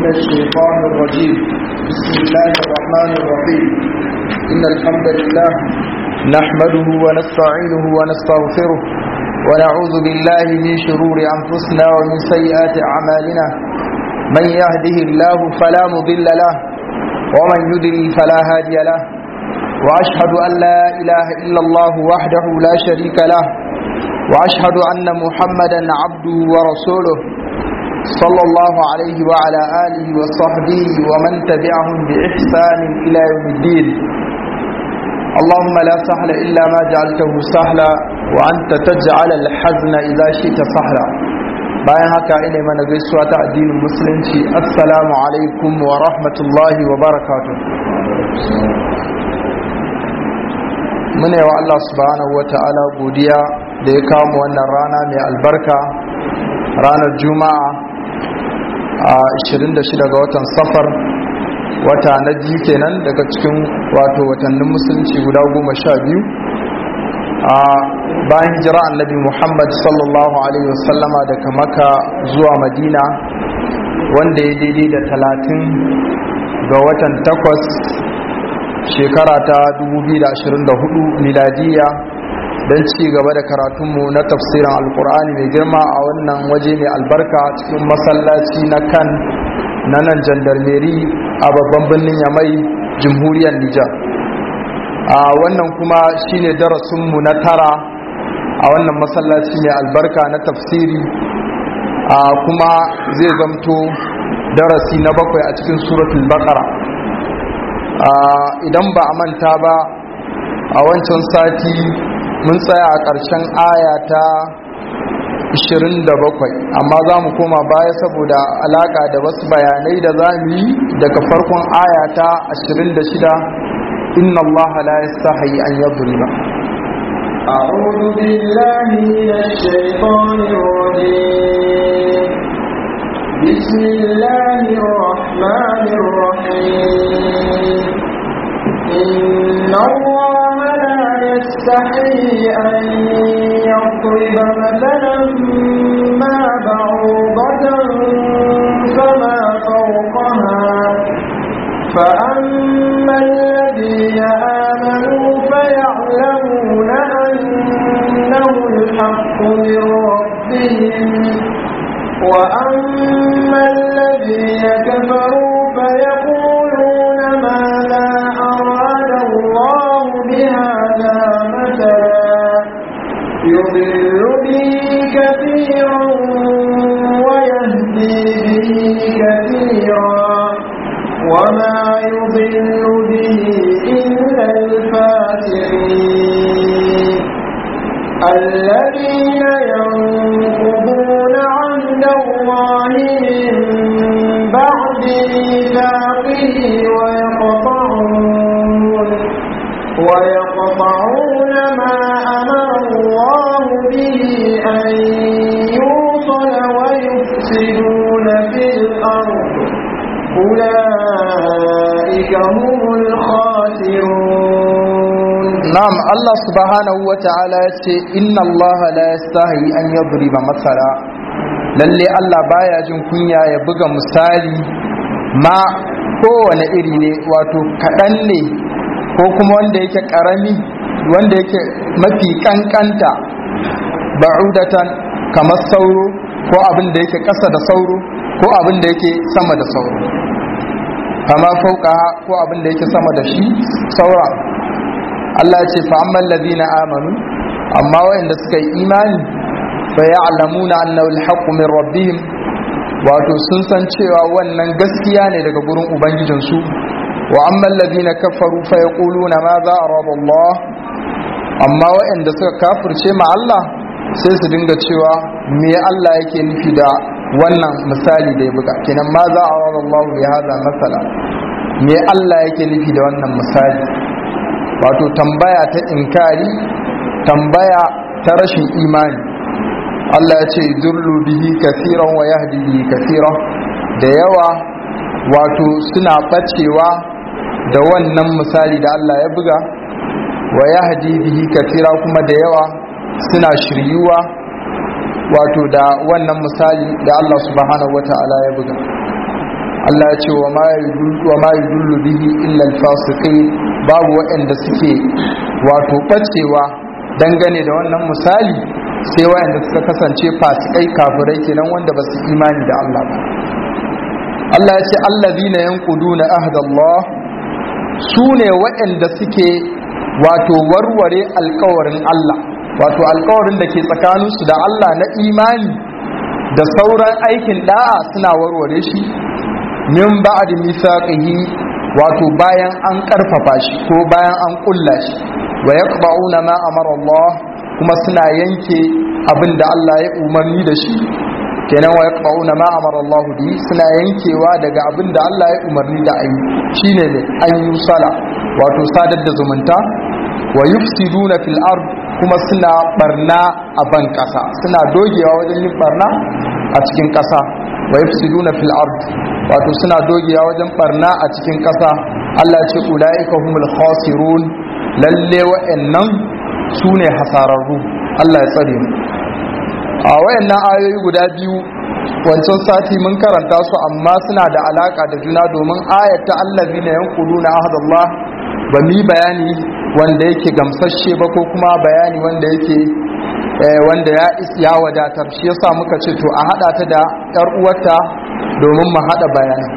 من الشيطان الرجيم بسم الله الرحمن الرحيم إن الحمد لله نحمده ونستعينه ونستغفره ونعوذ بالله من شرور أنفسنا ومن سيئات أعمالنا من يهده الله فلا مضل له ومن يضلل فلا هادي له وأشهد أن لا إله إلا الله وحده لا شريك له وأشهد أن محمدا عبده ورسوله صلى الله عليه وعلى آله وصحبه ومن تبعهم بإحسان إلى يوم الدين اللهم لا سهل إلا ما جعلته سهلا وأنت تجعل الحزن إذا شئت سهلا bayan haka ina mana gaisuwa ta addinin musulunci assalamu alaikum wa rahmatullahi wa barakatuh muna wa Allah subhanahu wa ta'ala godiya da ya kawo mu wannan rana mai albarka ranar juma'a a 26 ga watan safar wata na biyu kenan daga cikin wato watannin musulunci guda goma sha biyu a bayan jira annabi muhammad sallallahu alaihi wasallama daga maka zuwa madina wanda ya daidai da talatin ga watan takwas shekara ta 2024 miladiya don ci gaba da karatunmu na tafsirin alkur'ani mai girma a wannan waje mai albarka cikin masallaci na kan na nan jandarmeri a babban birnin yamai jamhuriyar nijar a wannan kuma shine darasinmu na tara a wannan masallaci mai albarka na tafsiri a kuma zai zamto darasi na bakwai a cikin suratul baqara idan ba a manta ba a wancan sati mun tsaya a ƙarshen aya ta 27 amma za mu koma baya saboda alaƙa da wasu bayanai da za mu yi daga farkon aya ta 26 inna Allah la yastahi an yadriba أعوذ بالله من الشيطان الرجيم بسم الله الرحمن الرحيم إن الله لا يستحي أن يضرب مثلا ما بعوضة فما فوقها فأما الذين آمنوا فيعلمون أنه الحق من ربهم وأما الذين كفروا فيقولون ماذا أراد الله بهذا مثلا يضل به كثيرا ويهدي به كثيرا وما يضل به إلا الفاسقين الذين ينقضون عهد الله من بعد ميثاقه ويقطعون ويقطعون ما أمر الله به أن يوصل ويفسدون في الأرض أولئك هم الخاسرون نعم الله سبحانه وتعالى إن الله لا يستحي أن يضرب مثلا lalle Allah baya jin kunya ya buga misali ma kowane iri ne wato kaɗan ne ko kuma wanda yake ƙarami wanda yake mafi ƙanƙanta ba'udatan kamar sauro ko abin da yake ƙasa da sauro ko abin da yake sama da sauro kama fauka ko abin da yake sama da shi saura Allah ya ce fa amman ladina amanu amma wayanda suka yi imani fa ya'lamuna annahu al-haqqu min rabbihim wato sun san cewa wannan gaskiya ne daga gurin ubangijin su wa amman ladina kafaru fa yaquluna ma za arada Allah amma wayanda suka kafirce ma Allah sai su dinga cewa me Allah yake nufi da wannan misali da ya buga kenan ma za a rada Allah bi hada masala me Allah yake nufi da wannan misali wato tambaya ta inkari tambaya ta rashin imani Allah ya ce dullu bihi kathiran wa yahdi bihi kathiran da yawa wato suna bacewa da wannan misali da Allah ya buga wa yahdi bihi kathira kuma da yawa suna shiryuwa wato da wannan misali da Allah subhanahu wata'ala ya buga Allah ya ce wa ma yudullu wa ma yudullu bihi illa al-fasiqin babu waɗanda suke wato bacewa dangane da wannan misali sai waɗanda suka kasance fasikai kafirai kenan wanda ba su imani da Allah ba Allah ya ce allazina yanquduna ahdallah su ne waɗanda suke wato warware alkawarin Allah wato alkawarin da ke tsakaninsu da Allah na imani da sauran aikin da'a suna warware shi min ba'd mithaqihi wato bayan an karfafa shi ko bayan an kulla shi wa yaqba'una ma amara Allah kuma suna yanke abin da Allah ya umarni da shi kenan wa yaqba'una ma amara Allah bi suna yankewa daga abin da Allah ya umarni da ayi shine ne an yi sala wato sadar da zumunta wa yufsiduna fil ard kuma suna barna a ban kasa suna dogewa wajen yin barna a cikin kasa wa yufsiduna fil ard wato suna dogewa wajen barna a cikin kasa Allah ya ce ulaika humul khasirun lalle wa'annan sune hasararru Allah ya tsare mu a wayannan ayoyi guda biyu wancan sati mun karanta su amma suna da alaka da juna domin ayat ta allazina yanquduna ahdallah ba mi bayani wanda yake gamsashe ba ko kuma bayani wanda yake wanda ya ya wadatar shi yasa muka ce to a hada ta da yar uwarta domin mu hada bayani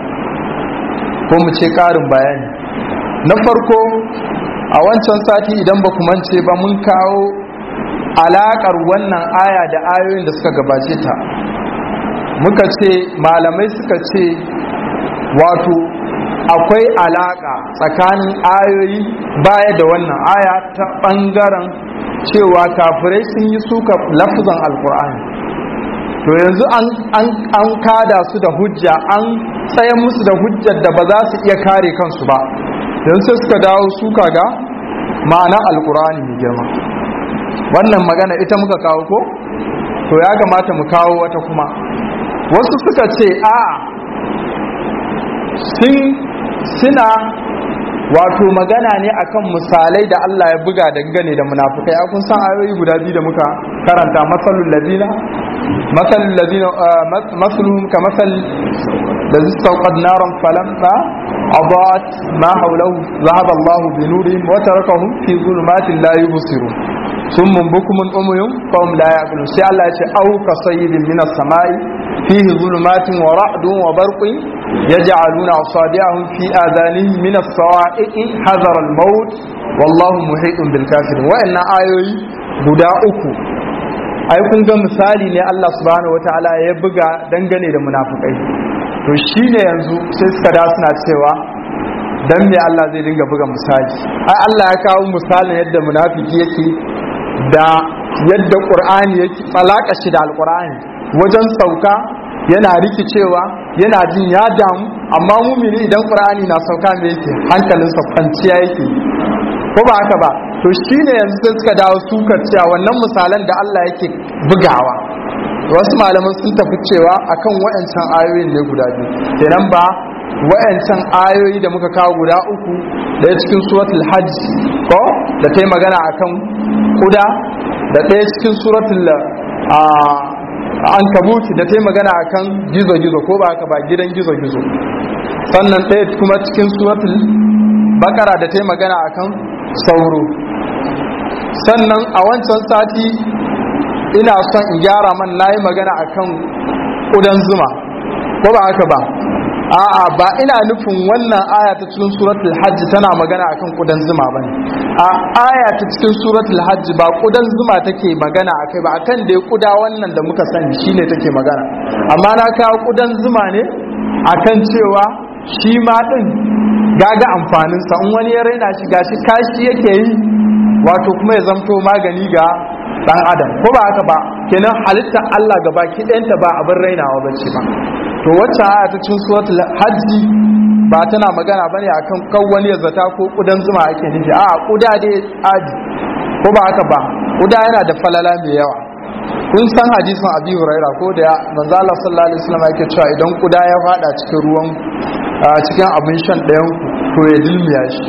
ko mu ce karin bayani na farko a wancan sati idan ba ku mance ba mun kawo alakar wannan aya da ayoyin da suka gabace ta muka ce malamai suka ce wato akwai alaka tsakanin ayoyi baya da wannan aya ta bangaren cewa kafirai sun yi suka lafuzan alkur'ani to yanzu an kada su da hujja an tsaye musu da hujjar da ba za su iya kare kansu ba yanzu sai suka dawo suka ga ma'ana alkur'ani mai girma wannan magana ita muka kawo ko to ya kamata mu kawo wata kuma wasu suka ce a sun suna wato magana ne akan misalai da Allah ya buga dangane da munafukai a kun san ayoyi guda biyu da muka karanta masalul ladina masalul ladina masaluhum ka masal da zistauqad naran falamma adat ma hawlahu dhahaba Allah bi nurihim wa tarakahum fi dhulumatin la yubsirun summun bukumun umuyun qawm la yaqilun sai Allah ya ce au ka sayyidin minas samai fihi zulumatin wa ra'dun wa barqin yaj'aluna asabi'ahum fi adanihim minas sawa'iqi hazara al-maut wallahu muhitun bil kafirin wa'annan ayoyi guda uku ai kun ga misali ne Allah subhanahu wataala ya buga dangane da munafikai to shine yanzu sai suka da suna cewa dan me Allah zai dinga buga misali ai Allah ya kawo misalin yadda munafiki yake da yadda ƙur'ani yake tsalaka shi da alƙur'ani wajen sauka yana rikicewa yana jin ya damu amma mumini idan ƙur'ani na sauka me yake hankalinsa kwanciya yake ko ba haka ba to shine yanzu sai suka dawo suka cewa wannan misalan da Allah yake bugawa wasu malaman sun tafi cewa akan waɗancan ayoyin ne guda biyu kenan ba wayancan ayoyi da muka kawo guda uku ɗaya cikin suratul hajj ko da ta yi magana akan kuda da ɗaya cikin suratul ankabuti da ta yi magana akan gizo-gizo ko ba haka ba gidan gizo-gizo sannan ɗaya kuma cikin suratul bakara da ta yi magana akan sauro sannan a wancan sati ina son in gyara man na yi magana akan ƙudan zuma ko ba haka ba a'a ba ina nufin wannan aya ta cikin suratul hajj tana magana akan kudan zuma bane a aya ta cikin suratul hajj ba kudan zuma take magana akai ba akan da kuda wannan da muka sani shine take magana amma na kawo kudan zuma ne akan cewa shi ma din gaga amfanin sa in wani ya raina shi gashi kashi yake yi wato kuma ya zamto magani ga dan adam ko ba haka ba kenan halittar Allah gaba ki ɗayanta ba abin rainawa bace ba to wacce aya ta cikin suratul hajji ba tana magana bane akan kawwani zata ko kudan zuma ake nufi a kuda dai adi ko ba haka ba kuda yana da falala mai yawa kun san hadisin abi huraira ko da manzo Allah sallallahu alaihi wasallam yake cewa idan kuda ya fada cikin ruwan cikin abin shan ɗayan to ya dilmiya shi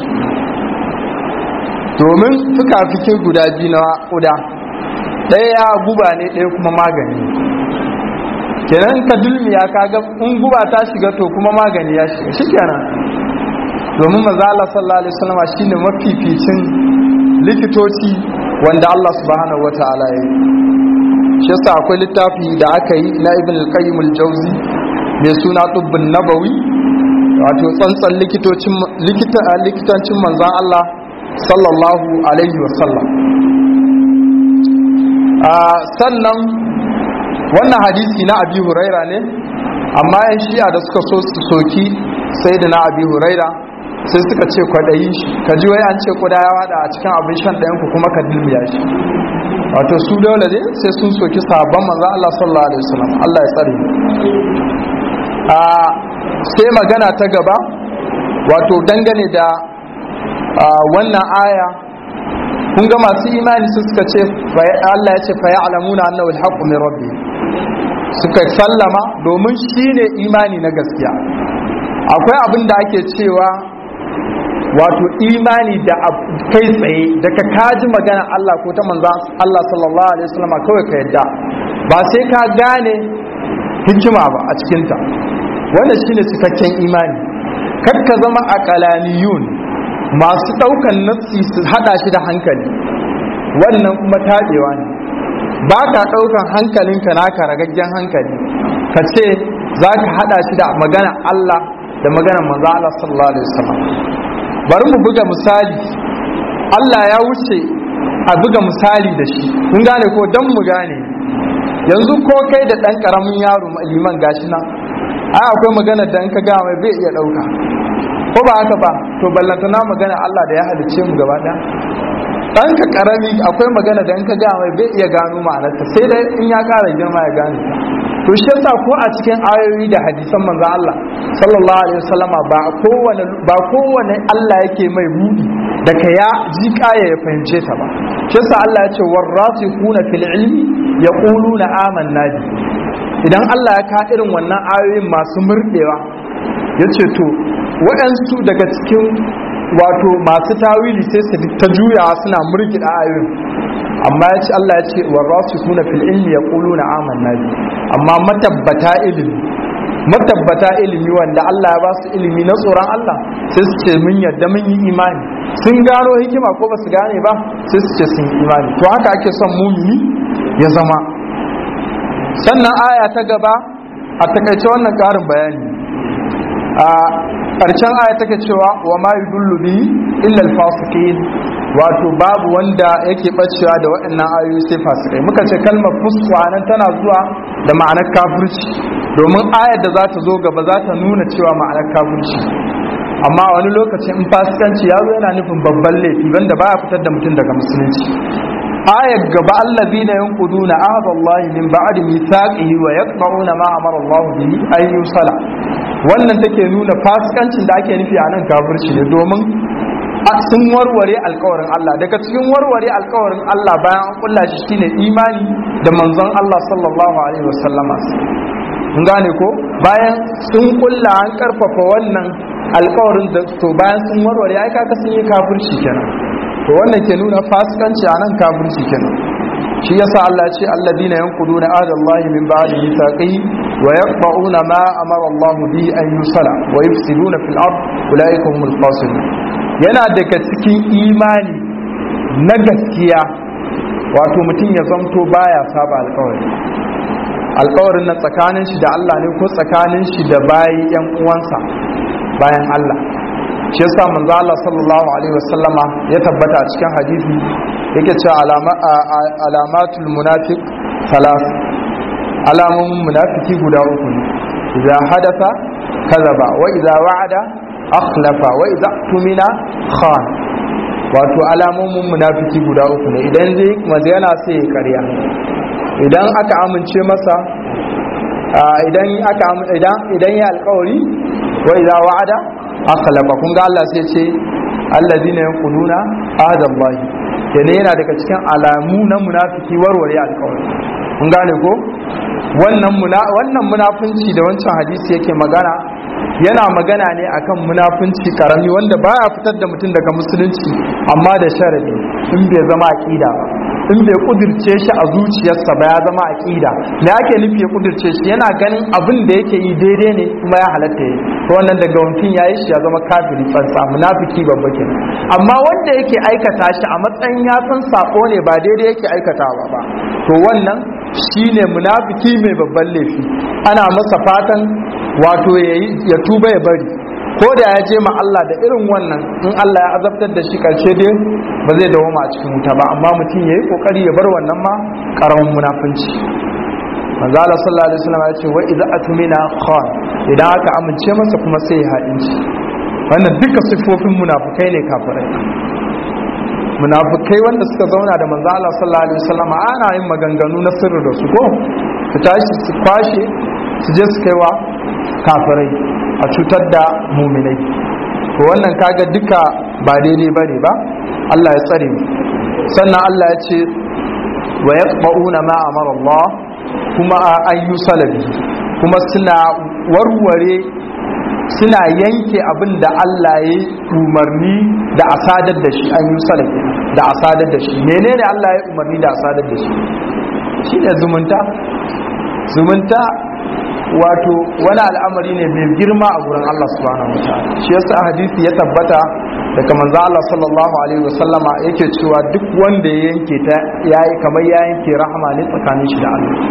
domin fuka-fike guda biyu na kuda ɗaya guba ne ɗaya kuma magani kenan ka dulmiya kaga in guba ta shiga to kuma magani ya shiga shikenan domin maza Allah sallallahu alaihi wasallam shine mafificin likitoci wanda Allah subhanahu wataala ya yi shi yasa akwai littafi da aka yi na Ibn al-Qayyim al-Jawzi mai suna Tubbun Nabawi wato tsantsan likitocin likita likitancin manzon Allah sallallahu alaihi wasallam a sannan wannan hadisi na Abi Huraira ne amma yan shi'a da suka so su soki sayyidina Abi Huraira sai suka ce kwaɗayi shi ka ji wai an ce kuda ya wada a cikin abin shan ɗayan ku kuma ka dilmiya shi wato su dole ne sai sun soki sabon manzo Allah sallallahu alaihi wasallam Allah ya tsare a sai magana ta gaba wato dangane da wannan aya kun ga masu imani su suka ce Allah ya ce fa ya'lamuna annahu al-haqqu min rabbi suka sallama domin shine imani na gaskiya akwai abin da ake cewa wato imani da kai tsaye daga kaji magana Allah ko ta manzo Allah sallallahu alaihi wasallam kawai ka yadda ba sai ka gane hikima ba a cikin ta wannan shine cikakken imani kar ka zama aqalaniyun masu daukan nafsi su hada shi da hankali wannan kuma tabewa ne ba ka daukan hankalinka naka ragaggen hankali ka ce za ka hada shi da magana Allah da maganar manzo Allah sallallahu alaihi wasallam bari mu buga misali Allah ya wuce a buga misali da shi kun gane ko dan mu gane yanzu ko kai da dan karamin yaro liman gashi nan ai akwai magana da ka ga mai bai iya dauka ko ba haka ba to ballantana magana Allah da ya halicce mu gaba da dan ka karami akwai magana da ka ga mai bai iya gano ma'anarta sai dai in ya kara girma ya gane ta to shi yasa ko a cikin ayoyi da hadisan manzo Allah sallallahu alaihi wasallama ba kowane ba kowane Allah yake mai budi da ka ya ji kaya ya fahimce ta ba shi yasa Allah ya ce warasikhuna fil ilmi yaquluna amanna bi idan Allah ya ka irin wannan ayoyin masu murdewa yace to waɗansu daga cikin wato masu tawili sai su ta juyawa suna murgida ayoyin amma ya ce Allah ya ce wa rasu kuna fil ilmi ya ƙulu na amanna bi amma matabbata ilimi matabbata ilimi wanda Allah ya ba su ilimi na tsoron Allah sai su ce mun yadda mun yi imani sun gano hikima ko ba su gane ba sai su ce sun yi imani to haka ake son mumini ya zama sannan aya ta gaba a takaice wannan ƙarin bayani a ƙarshen aya take cewa wa ma yudullu bi illa al-fasiqin wato babu wanda yake bacewa da waɗannan ayoyi sai fasikai muka ce kalmar fusqa nan tana zuwa da ma'anar kafirci domin ayar da za ta zo gaba za ta nuna cewa ma'anar kafirci amma wani lokacin in fasikanci ya zo yana nufin babban laifi banda baya fitar da mutum daga musulunci ayar gaba allazina yanquduna ahdallahi min ba'di mithaqihi wa yaqta'una ma amara Allah bihi ay yusala wannan take nuna fasikancin da ake nufi a nan kafirci ne domin sun warware alkawarin Allah daga cikin warware alkawarin Allah bayan an kulla shi shine imani da manzon Allah sallallahu alaihi wasallama kun gane ko bayan sun kulla an karfafa wannan alkawarin da to bayan sun warware ai kaga sun yi kafirci kenan to wannan ke nuna fasikanci a nan kafirci kenan shi yasa Allah ya ce alladina yanquduna ahdallahi min ba'di mithaqihi wa yaqta'una ma amara Allah bihi an yusala wa yufsiduna fil ard ulaika humul fasiqun yana daga cikin imani na gaskiya wato mutum ya zamto baya saba alkawari alkawarin na tsakanin shi da Allah ne ko tsakanin shi da bayi yan uwansa bayan Allah shi yasa manzo Allah sallallahu alaihi wasallama ya tabbata a cikin hadisi yake cewa alama alamatul munafiq salas alamomin munafiki guda uku ne idza hadatha kazaba wa idza wa'ada akhlafa wa idza tumina khan wato alamomin munafiki guda uku ne idan zai magana sai ya karya idan aka amince masa idan aka idan idan ya alƙawari wa idza wa'ada akhlafa kun ga Allah sai ce allazina yanquduna ahdallahi yana yana daga cikin alamu na munafiki warware alƙawari kun gane ko wannan wannan munafunci da wancan hadisi yake magana yana magana ne akan munafunci karami wanda baya fitar da mutum daga musulunci amma da sharadi in bai zama aqida ba in bai kudirce shi a zuciyarsa ba ya zama aqida me ake nufi ya kudirce shi yana ganin abin da yake yi daidai ne kuma ya halatta yi to wannan daga wankin yayi shi ya zama kafiri fansa munafiki babba kenan amma wanda yake aikata shi a matsayin ya san sako ne ba daidai yake aikatawa ba to wannan shine munafiki mai babban laifi ana masa fatan wato ya tuba ya bari ko da ya je ma Allah da irin wannan in Allah ya azabtar da shi karshe dai ba zai dawo a cikin wuta ba amma mutum yayi kokari ya bar wannan ma karamin munafunci manzo Allah sallallahu alaihi wasallam ya ce wa idza atmina khan idan aka amince masa kuma sai ya haɗinci wannan duka sifofin munafukai ne kafirai munafukai wanda suka zauna da manzo Allah sallallahu alaihi wasallam ana yin maganganu na sirri da su ko su tashi su kwashe su je su kaiwa kafirai a cutar da muminai to wannan kaga duka ba daidai bane ba Allah ya tsare mu sannan Allah ya ce wa yaqba'una ma amara Allah kuma ayyu salabi kuma suna warware suna yanke abin da Allah ya umarni da a sadar da shi an yi salafi da a sadar da shi menene Allah ya umarni da a sadar da shi shi ne zumunta zumunta wato wani al'amari ne mai girma a gurin Allah subhanahu wa ta'ala shi yasa hadisi ya tabbata daga manzo Allah sallallahu alaihi wasallama yake cewa duk wanda ya yanke ta yayi kamar ya yanke rahama ne tsakanin shi da Allah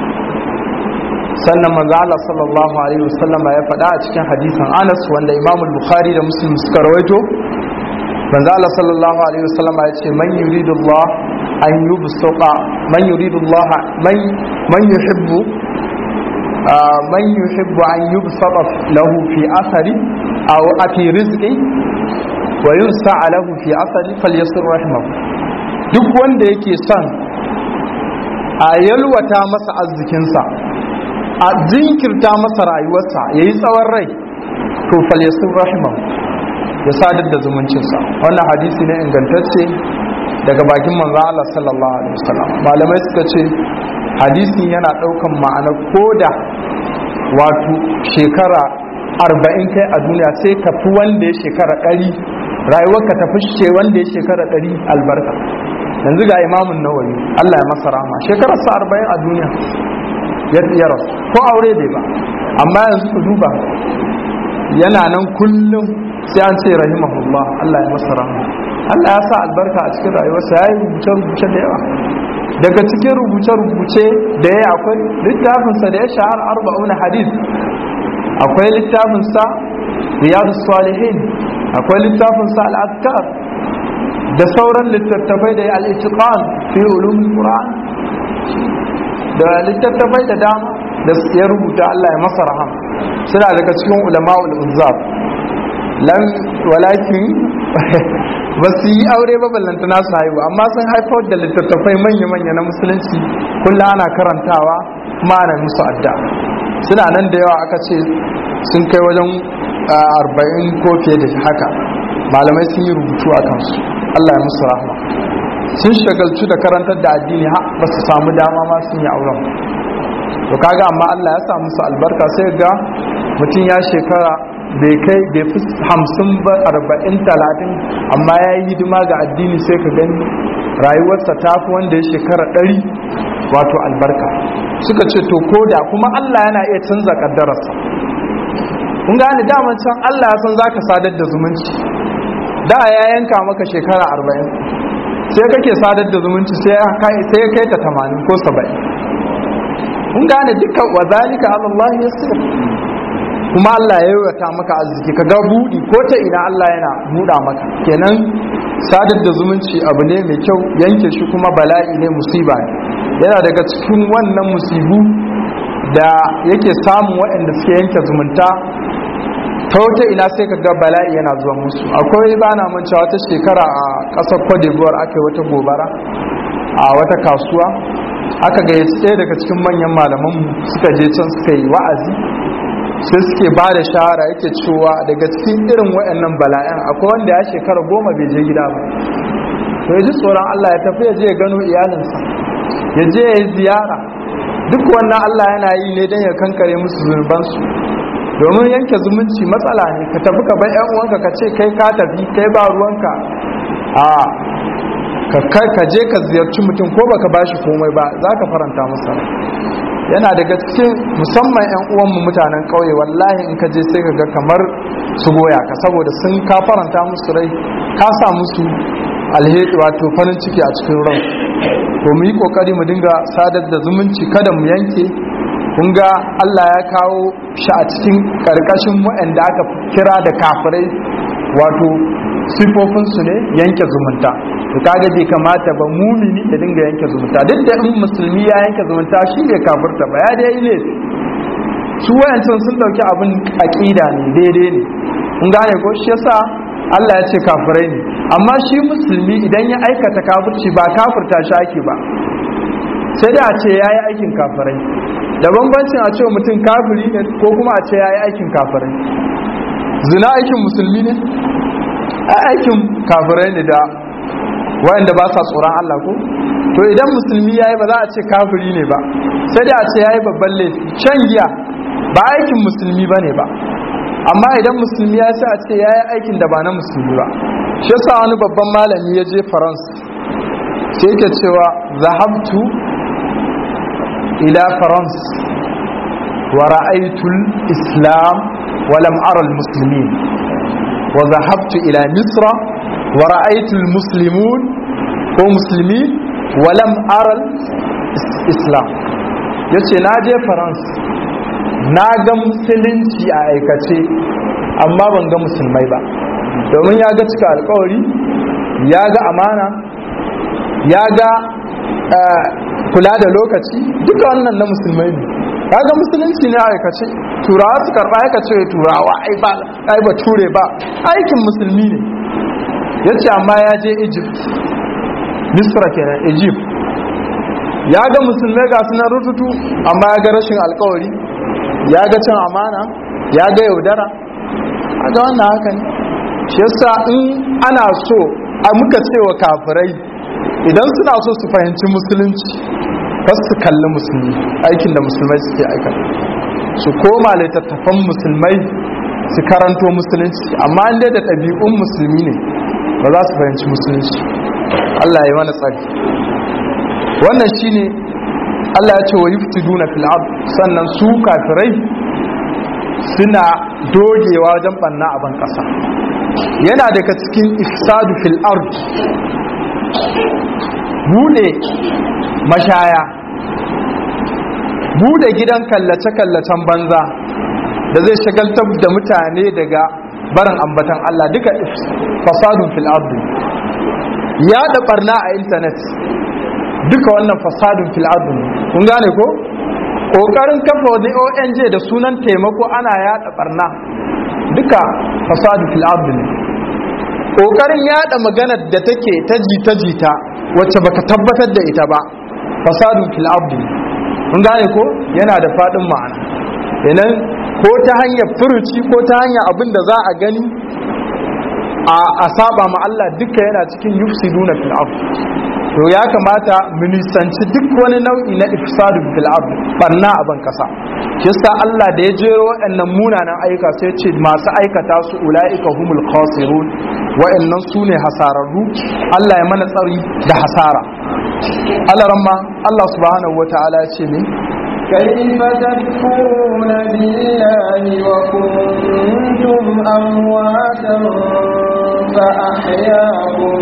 sannan manzo Allah sallallahu alaihi wasallama ya faɗa a cikin hadisin Anas wanda Imam Bukhari da Muslim suka rawaito manzo Allah sallallahu alaihi wasallama ya ce man yuridullah an yubsuqa man yuridullah man man yuhibbu man yuhibbu an yubsata lahu fi athari aw ati rizqi wa yursa lahu fi athari falyasir rahimahu duk wanda yake son a yalwata masa arzikinsa a jinkirta masa rayuwarsa ya yi tsawon rai to falyasin rahimam ya sadar da zumuncinsa wannan hadisi ne ingantacce daga bakin manzo Allah sallallahu alaihi wasallam malamai suka ce hadisin yana daukan ma'ana koda wato shekara arba'in kai a duniya sai ka fi wanda ya shekara ɗari rayuwarka ta fi wanda ya shekara ɗari albarka yanzu ga imamun nawawi Allah ya masa rama shekararsa arba'in a duniya ya rasu ko aure bai ba amma yanzu ku duba yana nan kullum sai an ce rahimahullah Allah ya masa rahama Allah ya sa albarka a cikin rayuwarsa ya yi rubuce-rubuce da yawa daga cikin rubuce-rubuce da ya akwai littafinsa da ya shahara arba'un hadith akwai littafinsa riyadus salihin akwai littafinsa al-azkar da sauran littattafai da al-itiqan fi ulumul qur'an da littattafai da dama da ya rubuta Allah ya masa raham suna daga cikin ulama'ul uzzab lam walakin ba su yi aure ba ballanta nasu haihu amma sun haifar da littattafai manya-manya na musulunci kullum ana karantawa kuma ana musu adda suna nan da yawa aka ce sun kai wajen arba'in ko fiye da haka malamai sun yi rubutu a kansu Allah ya musu rahama sun shagaltu da karantar da addini ha ba su samu dama ma sun yi auren to kaga amma Allah ya sa musu albarka sai ga mutum ya shekara bai kai bai fi hamsin ba arba'in talatin amma ya yi hidima ga addini sai ka gani rayuwarsa ta fi wanda ya shekara ɗari wato albarka suka ce to ko da kuma Allah yana iya canza kaddararsa kun gane daman can Allah ya san zaka sadar da zumunci da ya yanka maka shekara arba'in sai kake sadar da zumunci sai ya kai ta tamanin ko saba'in kun gane dukkan wa zalika Allah yasir kuma Allah ya yawata maka arziki ka ga budi ko ta ina Allah yana buɗa maka kenan sadar da zumunci abu ne mai kyau yanke shi kuma bala'i ne musiba ne yana daga cikin wannan musibu da yake samun waɗanda suke yanke zumunta ta wata ina sai ka ga bala'i yana zuwa musu akwai ba na mancewa wata shekara a ƙasar Cote d'Ivoire aka yi wata gobara a wata kasuwa aka gayyaci ɗaya daga cikin manyan malaman suka je can suka yi wa'azi sai suke ba da shahara yake cewa daga cikin irin waɗannan bala'yan akwai wanda ya shekara goma bai je gida ba to ya ji tsoron Allah ya tafi ya je ya gano iyalinsa ya je ya yi ziyara duk wannan Allah yana yi ne don ya kankare musu zunubansu domin yanke zumunci matsala ne ka tafi ka bar yan uwanka ka ce kai ka tafi kai ba ruwanka a ka je ka ziyarci mutum ko baka bashi komai ba za ka faranta masa yana daga cikin musamman 'yan uwanmu mutanen ƙauye wallahi in ka je sai ka ga kamar su goya ka saboda sun ka faranta musu rai ka sa musu alheri wato farin ciki a cikin ran to mu yi kokari mu dinga sadar da zumunci kada mu yanke kun ga Allah ya kawo shi a cikin karkashin waɗanda aka kira da kafirai wato sifofinsu ne yanke zumunta to kaga bai kamata ba mumini ya dinga yanke zumunta duk da in musulmi ya yanke zumunta shi bai kafirta ba ya dai ne su wayancin sun dauki abin aqida ne daidai ne kun gane ko shi yasa Allah ya ce kafirai ne amma shi musulmi idan ya aikata kafirci ba kafirta shi ake ba sai da a ce yayi aikin kafirai da bambancin a ce mutum kafiri ne ko kuma a ce yayi aikin kafirai zina aikin musulmi ne a aikin kafirai ne da wayanda ba sa tsoron Allah ko to idan musulmi yayi ba za a ce kafiri ne ba sai dai a ce yayi babban laifi shan giya ba aikin musulmi bane ba amma idan musulmi ya sai a ce yayi aikin da ba na musulmi ba shi yasa wani babban malami ya je France sai yake cewa zahabtu ila France wa ra'aytu al-islam wa lam ara al-muslimin wa zahabtu ila misra wa ra'aytu al-muslimun ko muslimin wa lam ara al-islam yace na je France na ga musulunci a aikace amma ban ga musulmai ba domin ya ga cika alkawari ya ga amana ya ga kula da lokaci duka wannan na musulmai ne ya ga musulunci ne a aikace turawa su karɓa ya ce turawa ai ba ture ba aikin musulmi ne ya ce amma ya je egypt misra kenan egypt ya ga musulmai ga sunan rututu amma ya ga rashin alkawari ya ga cin amana ya ga yaudara a ga wannan haka ne shi yasa in ana so a muka cewa kafirai idan suna so su fahimci musulunci ba su kalli musulmi aikin da musulmai suke aikata su koma littattafan musulmai su karanto musulunci amma inda da ɗabi'un musulmi ne ba za su fahimci musulunci Allah ya mana tsari wannan shine Allah ya ce wa yuftiduna fil ard sannan su kafirai suna dogewa wajen banna a ban kasa yana daga cikin ifsadu fil ard bude mashaya bude gidan kallace kallacen banza da zai shagaltar da mutane daga barin ambatan Allah duka fasadun fil ard ya da barna a internet duka wannan fasadun fil ardh kun gane ko kokarin kafa wani ONG da sunan taimako ana yada barna duka fasadun fil ardh ne kokarin yada magana da take ta jita jita wacce baka tabbatar da ita ba fasadun fil ardh kun gane ko yana da fadin ma'ana idan ko ta hanyar furuci ko ta hanyar abin da za a gani a saba ma Allah duka yana cikin yufsiduna fil ardh to ya kamata mu nisanci duk wani nau'i na ifsadu fil ard barna a ban kasa yasa Allah da ya jero waɗannan munanan ayyuka sai ce masu aikata su ulaika humul khasirun waɗannan su ne hasararru Allah ya mana tsari da hasara Allah ramma Allah subhanahu wataala ya ce ne كيف تكفرون بالله وكنتم أمواتا فأحياكم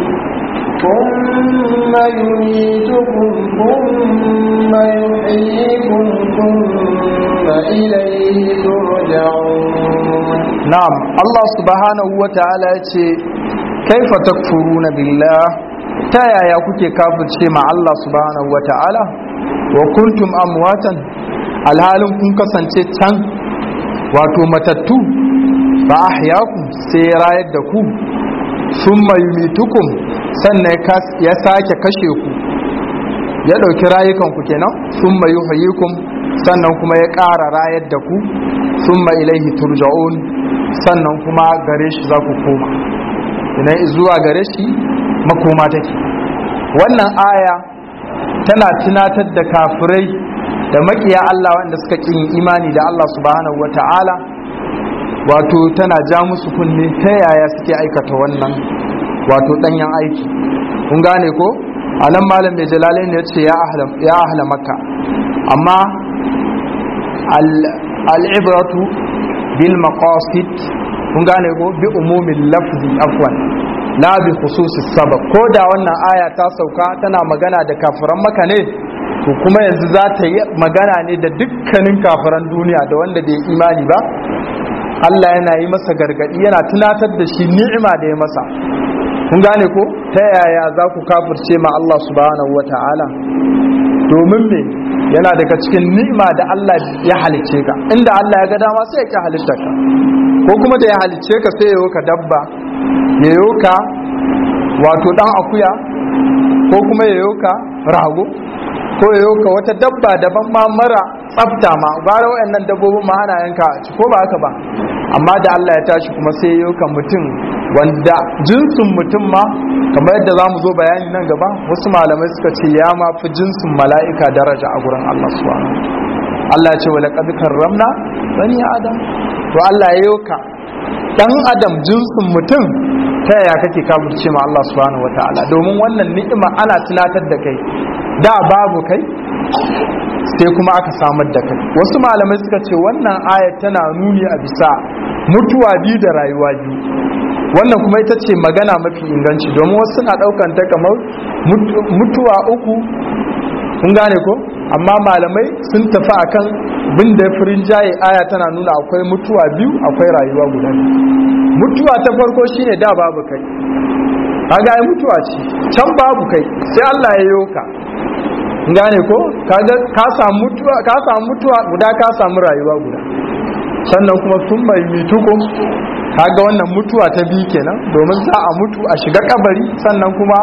ثم يميتكم ثم يحييكم ثم إليه ترجعون نعم الله سبحانه وتعالى كيف تكفرون بالله تايا يا kuke kafirce ma Allah subhanahu wataala wa kuntum amwatan alhalin kun kasance can wato matattu fa ahyaakum sai rayar da ku summa yumitukum sannan ya sake kashe ku ya ɗauki rayukanku kenan sun mai yuhayikum sannan kuma ya ƙara rayar da ku sun mai ilaihi turja'un sannan kuma gare shi za ku koma idan zuwa gare shi makoma take wannan aya tana tunatar da kafirai da makiya Allah wanda suka ƙin imani da Allah subhanahu wa ta'ala wato tana ja musu kunne ta yaya suke aikata wannan wato danyen aiki kun gane ko a nan malam mai jalalain ya ce ya ahla makka amma al'ibratu bil maqasid kun gane ko bi umumin lafzi afwan la bi khususi sabab ko da wannan aya ta sauka tana magana da kafiran maka ne to kuma yanzu za ta yi magana ne da dukkanin kafiran duniya da wanda bai imani ba Allah yana yi masa gargadi yana tunatar da shi ni'ima da ya masa kun gane ko ta yaya za ku kafirce ma Allah subhanahu wata'ala domin me yana daga cikin ni'ima da Allah ya halicce ka inda Allah ya ga dama sai ya ki halitta ka ko kuma da ya halicce ka sai ya ka dabba ya yoka wato dan akuya ko kuma ya yoka rago ko ya yoka wata dabba daban ma mara tsafta ma gara wayannan dabbobin ma ana yanka ko ba haka ba amma da Allah ya tashi kuma sai ya yoka mutum wanda jinsin mutum ma kamar yadda za mu zo bayani nan gaba wasu malamai suka ce ya ma fi jinsin mala'ika daraja a gurin Allah subhanahu Allah ya ce wa laqad karramna bani adam to Allah ya yoka dan adam jinsin mutum ta yaya kake kafirce ma Allah subhanahu wataala domin wannan ni'ima ana tunatar da kai da babu kai sai kuma aka samar da kai wasu malamai suka ce wannan ayat tana nuni a bisa mutuwa biyu da rayuwa biyu wannan kuma ita ce magana mafi inganci domin wasu suna daukan ta kamar mutuwa uku kun gane ko amma malamai sun tafi akan bin da firin jaye aya tana nuna akwai mutuwa biyu akwai rayuwa guda mutuwa ta farko shine da babu kai kaga ai mutuwa ce can babu kai sai Allah ya yoka gane ko kaga ka samu mutuwa ka samu mutuwa guda ka samu rayuwa guda sannan kuma sun mai mituko kaga wannan mutuwa ta biyu kenan domin za a mutu a shiga kabari sannan kuma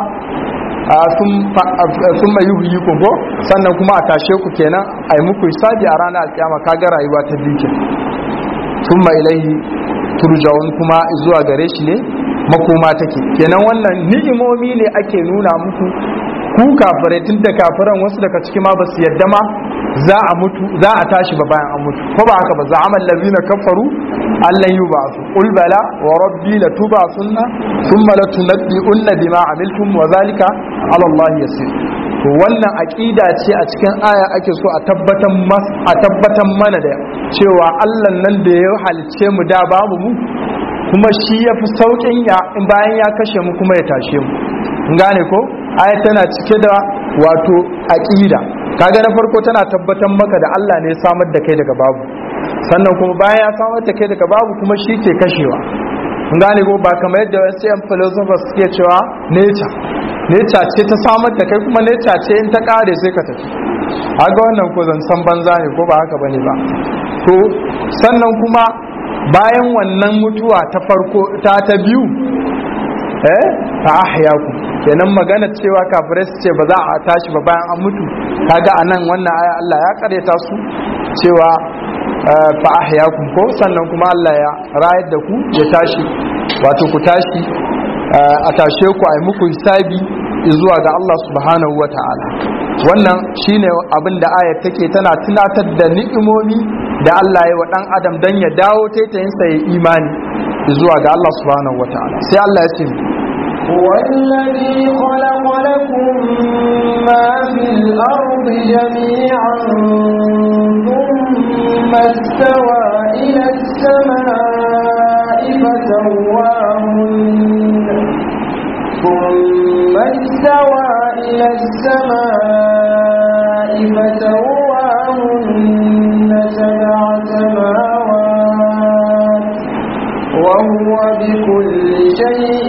sun mai yi ku ko sannan kuma a tashe ku kenan a yi muku hisabi a ranar alkiyama kaga rayuwa ta biyu kenan sun mai ilaihi turjawun kuma zuwa gare shi ne makoma take kenan wannan ni'imomi ne ake nuna muku ku kafirai tun da kafiran wasu daga ciki ma ba su yadda ma za a mutu za a tashi ba bayan an mutu ko ba haka ba za amal lazina kafaru Allah yi ba su qul bala wa rabbi la tubasunna thumma la tunabbi'unna bima amiltum wa zalika ala Allah yasir to wannan aqida ce a cikin aya ake so a tabbatar mas a tabbatar mana da cewa Allah nan da ya halice mu da babu mu kuma shi ya fi saukin ya in bayan ya kashe mu kuma ya tashe mu gane ko aya tana cike da wato aqida kaga na farko tana tabbatar maka da Allah ne ya samar da kai daga babu sannan kuma bayan ya samar da kai daga babu kuma shi ke kashewa gane ko ba kamar yadda wasu yan philosophers suke cewa nature nature ce ta samar da kai kuma nature ce in ta kare sai ka tafi haka wannan ko san banza ne ko ba haka bane ba to sannan kuma bayan wannan mutuwa ta farko ta ta biyu eh ta ahyaku kenan magana cewa kafirai su ce ba za a tashi ba bayan an mutu kaga anan wannan aya Allah ya kareta su cewa fa ahyakum ko sannan kuma Allah ya rayar da ku ya tashi wato ku tashi a tashe ku a yi muku hisabi zuwa ga Allah subhanahu wata'ala wannan shine abin da ayat take tana tunatar da ni'imomi da Allah ya wa dan adam dan ya dawo taitayinsa ya imani zuwa ga Allah subhanahu wata'ala sai Allah ya ce هو الذي خلق لكم ما في الأرض جميعا ثم استوى إلى السماء فسواهن ثم استوى إلى السماء فسواهن سبع سماوات وهو بكل شيء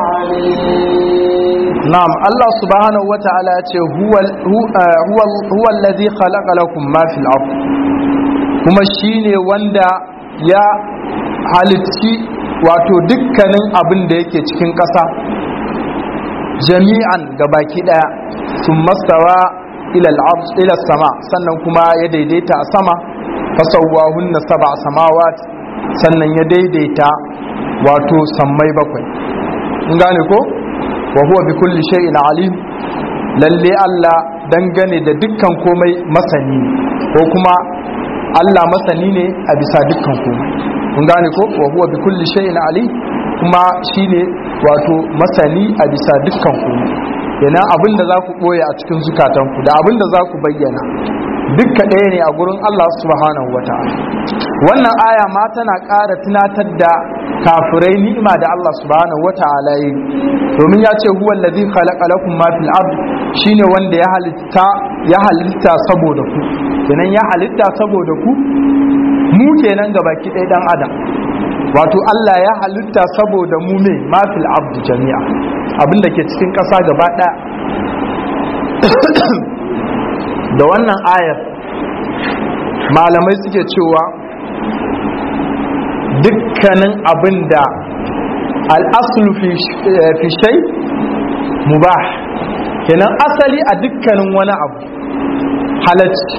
عليم نعم الله سبحانه وتعالى هو هو هو الذي خلق لكم ما في الارض kuma shine wanda ya halicci wato dukkanin abin da yake cikin ƙasa jami'an gabaki daya sun mastawa ila sama sannan kuma ya daidaita a sama fasawwahunna sab'a samawat sannan ya daidaita wato sammai bakwai in gane ko wa huwa bi kulli shay'in alim lalle Allah dangane da dukkan komai masani ko kuma Allah masani ne a bisa dukkan komai kun gane ko wa huwa bi kulli shay'in alim kuma shine wato masani a bisa dukkan ku yana abin da za ku ɓoye a cikin zukatanku da abin da za ku bayyana dukka ɗaya ne a gurin Allah subhanahu wata'ala wannan aya ma tana ƙara tunatar da kafirai ni'ima da Allah subhanahu wata'ala yi domin ya ce huwa allazi khalaqa lakum ma fil ard shine wanda ya halitta ya halitta saboda ku kenan ya halitta saboda ku mu kenan gabaki ɗaya dan adam wato Allah ya halitta saboda mu ne ma fil ard jami'a abinda ke cikin ƙasa gaba ɗaya da wannan ayar malamai suke cewa dukkanin abin da al'asulu fi shai mubah kenan asali a dukkanin wani abu halacci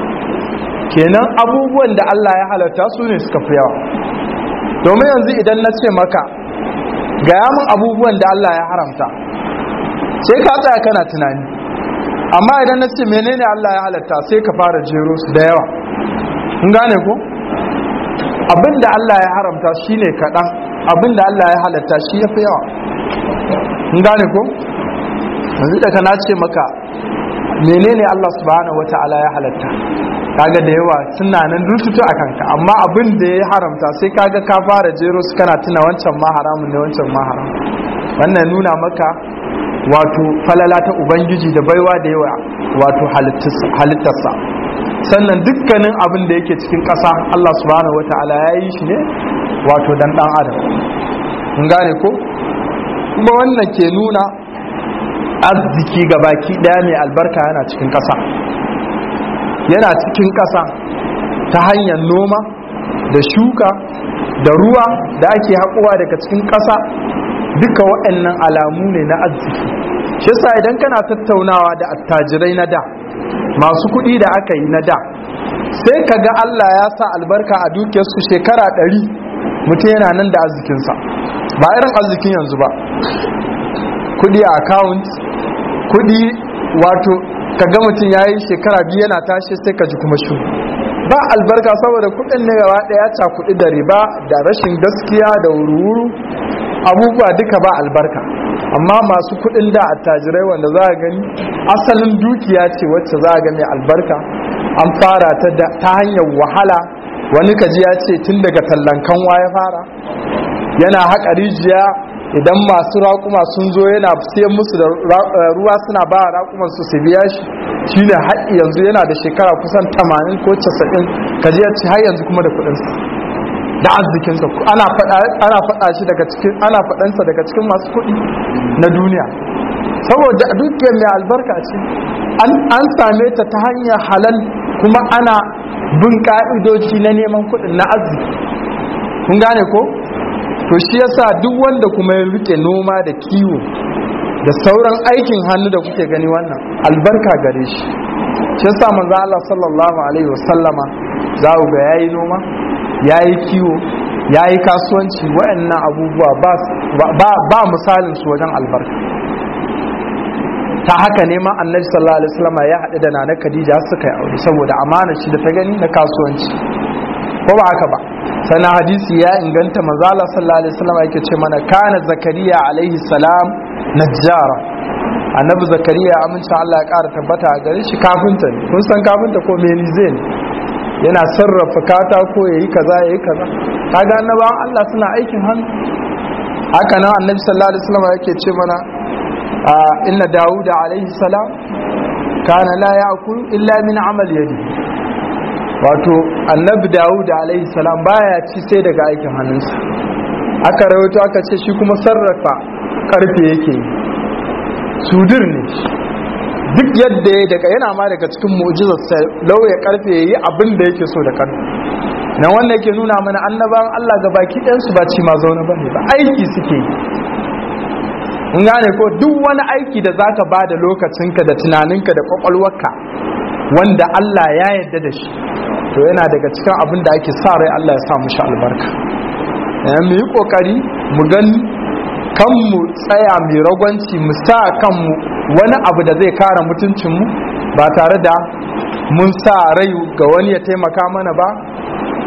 kenan abubuwan da Allah ya halatta su ne suka fi yawa domin yanzu idan na ce maka gaya min abubuwan da Allah ya haramta sai ka tsaya kana tunani amma idan na ce menene Allah ya halatta sai ka fara jero su da yawa kun gane ko abinda Allah ya haramta shine kaɗan abinda Allah ya halatta shi ya fi yawa kun gane ko yanzu da kana ce maka menene Allah subhanahu wata'ala ya halatta kaga da yawa suna nan rututu a kanka amma abin da ya haramta sai kaga ka fara jero su kana tuna wancan ma haramun ne wancan ma haram wannan nuna maka wato falala ta ubangiji da baiwa da yawa wato halittarsa sannan dukkanin abin da yake cikin ƙasa Allah subhanahu wata'ala ya yi shi ne wato dan dan adam kun gane ko kuma wannan ke nuna arziki ga baki daya mai albarka yana cikin ƙasa yana cikin ƙasa ta hanyar noma da shuka da ruwa da ake haƙuwa daga cikin ƙasa duka waɗannan alamu ne na arziki shi sa idan kana tattaunawa da attajirai na da masu kuɗi da aka yi na da sai ka ga Allah ya sa albarka a dukiyarsu shekara ɗari mutum yana nan da arzikinsa ba irin arzikin yanzu ba kuɗi a account kuɗi wato ka ga mutum ya yi shekara biyu yana tashi sai ka ji kuma shu ba albarka saboda kuɗin ne gaba ɗaya ta kuɗi da riba da rashin gaskiya da wuru-wuru abubuwa duka ba albarka amma masu kudin da attajirai wanda za a gani asalin dukiya ce wacce za a ga mai albarka an fara ta hanyar wahala wani kaji ya ce tun daga tallankanwa ya fara yana haƙa rijiya idan masu raƙuma sun zo yana siyan musu da ruwa suna ba raƙuman su su biya shi shine har yanzu yana da shekara kusan 80 ko 90 kaji ya ce har yanzu kuma da kuɗinsa da arzikinsa ana faɗa shi daga cikin ana faɗansa daga cikin masu kuɗi na duniya saboda dukiyar mai albarka ce an same ta ta hanyar halal kuma ana bin ka'idoji na neman kuɗin na arziki kun gane ko to shi yasa duk wanda kuma ya rike noma da kiwo da sauran aikin hannu da kuke gani wannan albarka gare shi shi yasa manzo Allah sallallahu alaihi wasallama za ku ga yayi noma ya yi kiwo ya yi kasuwanci waɗannan abubuwa ba misalin su wajen albarka ta haka neman annabi sallallahu alaihi wasallam ya haɗu da nana khadija suka yi aure saboda amana shi da ta gani na kasuwanci ko ba haka ba sana hadisi ya inganta manzala sallallahu alaihi wasallam yake ce mana kana zakariya alaihi salam najjara annabi zakariya amincin Allah ya ƙara tabbata a gare shi kafinta ne kun san kafinta ko menize ne yana sarrafa katako yayi kaza yayi kaza kaga annabawan Allah suna aikin hannu haka nan annabi sallallahu alaihi wasallam yake ce mana inna Dawud alaihi salam kana la ya'kul illa min amal yadi wato annabi Dawud alaihi salam baya ci sai daga aikin hannunsa aka rawaito aka ce shi kuma sarrafa karfe yake yi sudir ne duk yadda ya daga yana ma daga cikin mu'jizar lauya karfe yayi abin da yake so da karfe na wannan yake nuna mana annabawan Allah ga baki ɗansu ba ci ma zaune bane ba aiki suke yi in gane ko duk wani aiki da zaka ba da lokacinka da tunaninka da kwakwalwarka wanda Allah ya yarda da shi to yana daga cikin abin da ake sa rai Allah ya sa mushi albarka mu yi kokari mu gani kan mu tsaya mai ragwanci mu sa kanmu wani abu da zai kare mutuncinmu ba tare da mun sa rai ga wani ya taimaka mana ba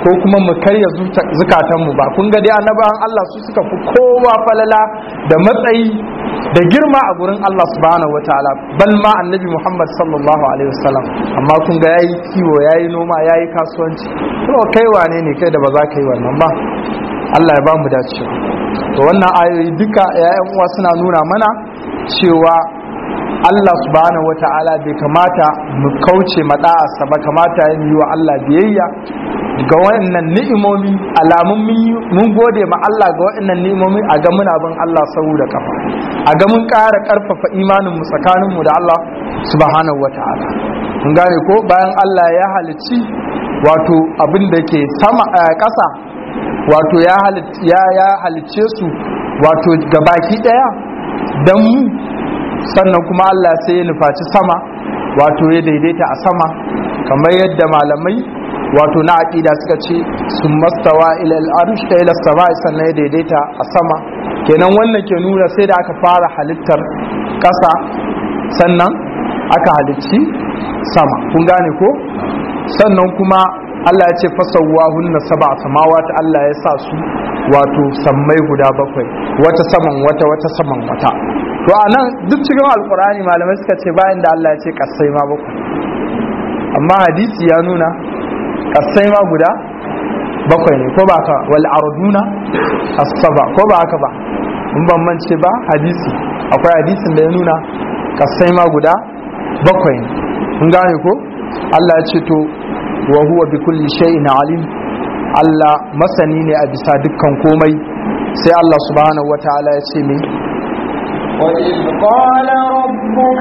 ko kuma mu karya zukatanmu ba kun ga dai annabawan Allah su suka fi kowa falala da matsayi da girma a gurin Allah subhanahu wataala bal ma annabi Muhammad sallallahu alaihi wasallam amma kun ga yayi kiwo yayi noma yayi kasuwanci to kai wane ne kai da ba za ka yi wannan ba Allah ya ba mu dacewa to wannan ayoyi duka yayan uwa suna nuna mana cewa Allah subhanahu wata'ala bai kamata mu kauce mada'arsa ba kamata yin yi wa Allah biyayya ga waɗannan ni'imomi alamun mun gode ma Allah ga waɗannan ni'imomi a ga muna bin Allah sau da kafa a ga mun ƙara ƙarfafa imanin mu tsakanin mu da Allah subhanahu wata'ala mun gane ko bayan Allah ya halicci wato abin da ke sama ƙasa wato ya ya halicce su wato gabaki ɗaya dan mu sannan kuma Allah sai ya nufaci sama wato ya daidaita a sama kamar yadda malamai wato na aqida suka ce sun mastawa ila al-arsh ila sama sannan ya daidaita a sama kenan wannan ke nuna sai da aka fara halittar ƙasa sannan aka halicci sama kun gane ko sannan kuma Allah ya ce fasawwahunna sab'a samawati Allah ya sa su wato sammai guda bakwai wata saman wata wata saman wata to a nan duk cikin alkurani malamai suka ce bayan da Allah ya ce kasai ma bakwai amma hadisi ya nuna kasai ma guda bakwai ne ko ba ka wal arduna as-saba ko ba haka ba in ban mance ba hadisi akwai hadisin da ya nuna kasai ma guda bakwai ne kun gane ko Allah ya ce to wa huwa bi kulli shay'in alim Allah masani ne a bisa dukkan komai sai Allah subhanahu wataala ya ce me وإذ قال ربك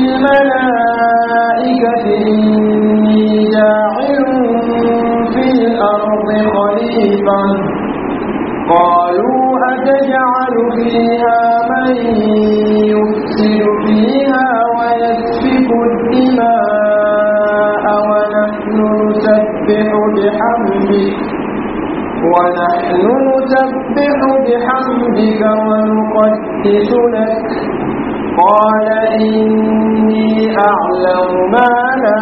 للملائكة إني جاعل في الأرض خليفة قالوا أتجعل فيها من يفسد فيها ويسفك الدماء ونحن نسبح بحمدك ونحن نسبح بحمدك ونقدس لك قال إني أعلم ما لا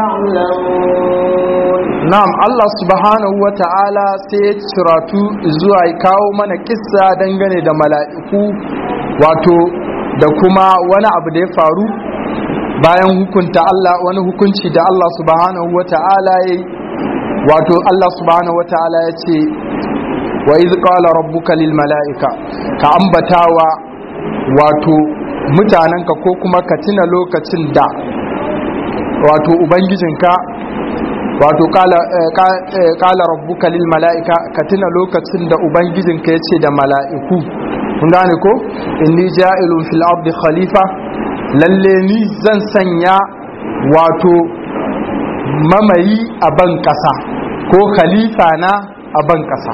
تعلمون na'am Allah subhanahu wa ta'ala sai ya ciratu zuwa ya kawo mana kissa dangane da mala'iku wato da kuma wani abu da ya faru bayan hukunta Allah wani hukunci da Allah subhanahu wa ta'ala ya yi wato Allah subhanahu wa ta'ala ya ce wa iz qala rabbuka lil mala'ika ka ambatawa wato mutanenka ko kuma ka tuna lokacin da wato ubangijinka wato kala rabbuka lil mala'ika ka tuna lokacin da ubangijinka ya ce da mala'iku kun gane ko inni ja'ilun fil ardi khalifa lalle ni zan sanya wato mamayi a ban kasa ko khalifa na a ban kasa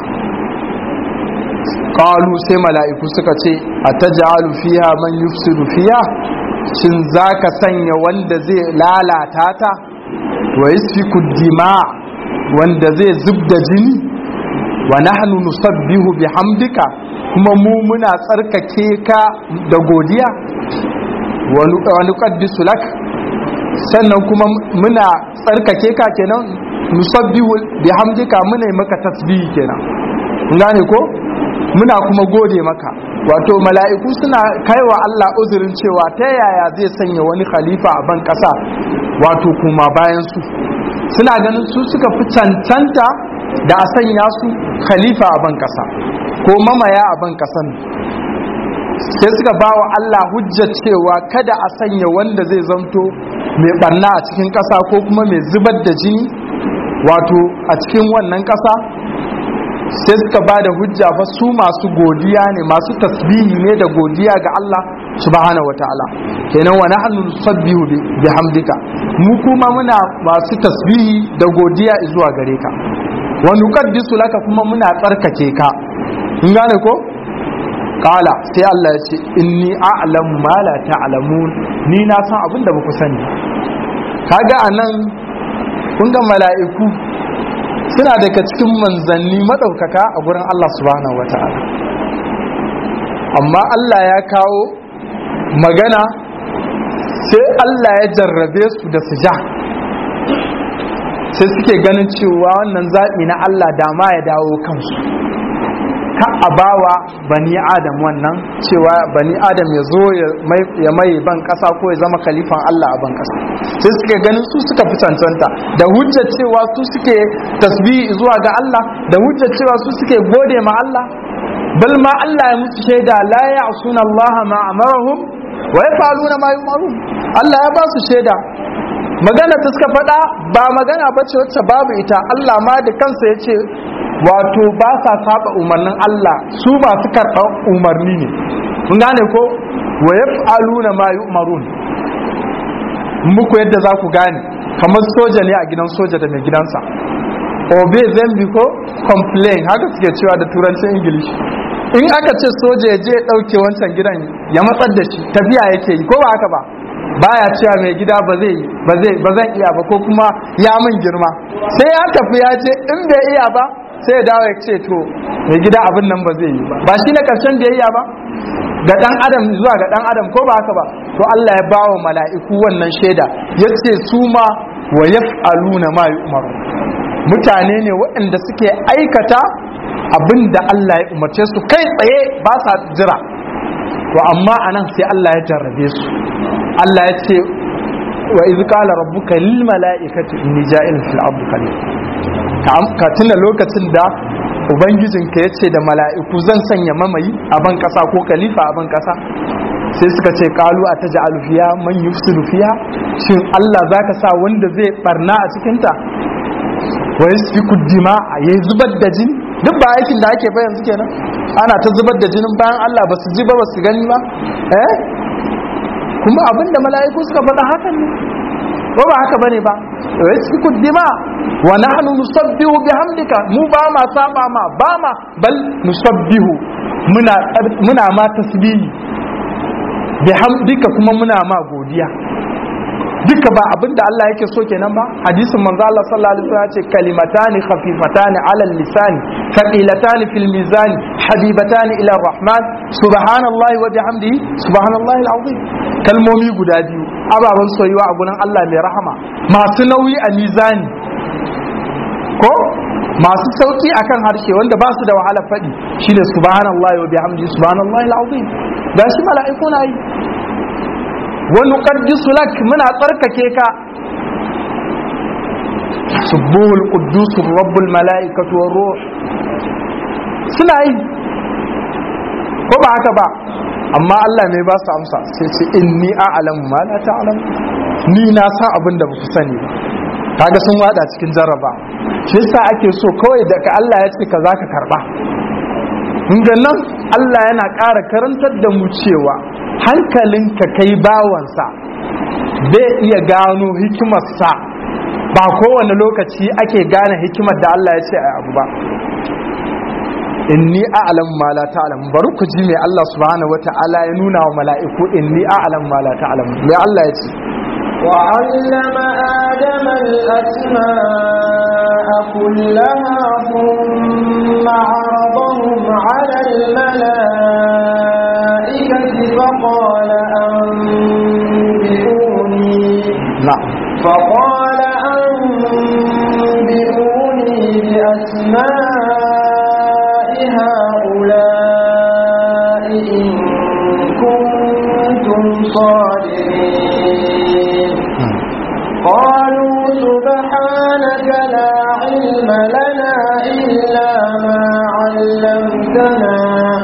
qalu sai mala'iku suka ce ataj'alu fiha man yufsidu fiha shin zaka sanya wanda zai lalata ta wa yasfiku dima wanda zai zubda jini wa nahnu nusabbihu bihamdika kuma mu muna tsarkake ka da godiya wa nuqaddisu lak sannan kuma muna tsarkake ka kenan nusabbihu bihamdika muna yi maka tasbihi kenan gane ko muna kuma gode maka wato mala'iku suna kaiwa Allah uzurin cewa ta yaya zai sanya wani khalifa a ban ƙasa wato kuma bayan su suna ganin su suka fi cancanta da a sanya su khalifa a ban ƙasa ko mamaya a ban ƙasan sai suka ba wa Allah hujjar cewa kada a sanya wanda zai zanto mai barna a cikin ƙasa ko kuma mai zubar da jini wato a cikin wannan ƙasa sai suka ba da hujja fa su masu godiya ne masu tasbihi ne da godiya ga Allah subhanahu wataala kenan wa nahnu nusabbihu bihamdika mu kuma muna masu tasbihi da godiya zuwa gare ka wa nuqaddisu laka kuma muna tsarkake ka in gane ko kala sai Allah ya ce inni a'lamu ma la ta'lamun ni na san abin da baku sani kaga anan kun ga mala'iku suna daga cikin manzanni madaukaka a gurin Allah subhanahu wata'ala amma Allah ya kawo magana sai Allah ya jarrabe su da suja sai suke ganin cewa wannan zaɓi na Allah dama ya dawo kansu ka a bawa bani adam wannan cewa bani adam ya zo ya mai ban ƙasa ko ya zama khalifan Allah a ban ƙasa sai suke ganin su suka fi cancanta da hujjar cewa su suke tasbihi zuwa ga Allah da hujjar cewa su suke gode ma Allah bal ma Allah ya musu shaida la ya'suna Allah ma amarahum wa yaf'aluna ma yu'marun Allah ya ba su shaida magana ta suka faɗa ba magana ba ce wacce babu ita Allah ma da kansa ya ce wato ba sa saba umarnin Allah su masu karɓar umarni ne mun gane ko wa yaf'aluna ma yu'marun muku yadda za ku gane kamar soja ne a gidan soja da mai gidansa obey them ko complain haka suke cewa da turancin ingilishi in aka ce soja ya je ya ɗauke wancan gidan ya matsar da shi tafiya yake yi ko ba haka ba baya cewa mai gida ba zai ba zai ba zan iya ba ko kuma ya min girma sai ya tafi ya ce in bai iya ba sai ya dawo ya ce to mai gida abin nan ba zai yi ba ba shi ne karshen biyayya ba ga dan adam zuwa ga dan adam ko ba haka ba to Allah ya bawa mala'iku wannan shaida yace su ma wa yaf'aluna ma yu'maru mutane ne waɗanda suke aikata abin da Allah ya umarce su kai tsaye ba sa jira to amma anan sai Allah ya jarrabe su Allah ya ce wa iz qala rabbuka lil mala'ikati inni ja'ilun fil ardi khalifa ka tuna lokacin da ubangijinka ya ce da mala'iku zan sanya mamayi a ban kasa ko khalifa a ban kasa sai suka ce kalu a ta ja'alu fiya man yufsidu fiya shin Allah zaka sa wanda zai barna a cikin ta wa yasfiku dima yayi zubar da jini duk ba aikin da ake bayan suke nan ana ta zubar da jinin bayan Allah ba su ji ba ba su gani ba eh kuma abinda mala'iku suka faɗa hakan ne ko ba haka bane ba yasfiku dima wa nahnu nusabbihu bihamdika mu ba ma saba ma ba ma bal nusabbihu muna muna ma tasbihi bihamdika kuma muna ma godiya duka ba abinda Allah yake so kenan ba hadisin manzo Allah sallallahu alaihi wasallam ce kalimatani khafifatani ala lisani thaqilatani fil mizan habibatani ila rahman subhanallahi wa bihamdihi subhanallahi alazim kalmomi guda biyu ababan soyuwa a gurin Allah mai rahama masu nauyi a mizani ko masu sauki akan harshe wanda ba su da wahala faɗi shine subhanallahi wa bihamdihi subhanallahi alazim gashi mala'iku na yi wani ƙaddisu lak muna tsarkake ka subuhul ƙuddusun rabbul mala'ikatu wa ruh suna yi ko ba haka ba amma Allah mai ba su amsa sai ce inni a'lamu ma la ta'lamu ni na san abin da baku sani ba kaga sun wada cikin jarraba shi yasa ake so kawai daga Allah ya ce ka zaka karba inda nan Allah yana ƙara karantar da mu cewa hankalinka kai bawansa zai iya gano hikimarsa ba kowane lokaci ake gane hikimar da Allah ya ce a abu ba inni a'lamu ma la ta'lamu bari ku ji me Allah subhanahu wata'ala ya nuna wa mala'iku inni a'lamu ma la ta'lamu me Allah ya ce وعلم آدم الأسماء كلها ثم عرضهم على الملائكة فقال أنبئوني na'am فقال أنبئوني بأسماء هؤلاء إن كنتم صادقين قالوا سبحانك لا علم لنا إلا ما علمتنا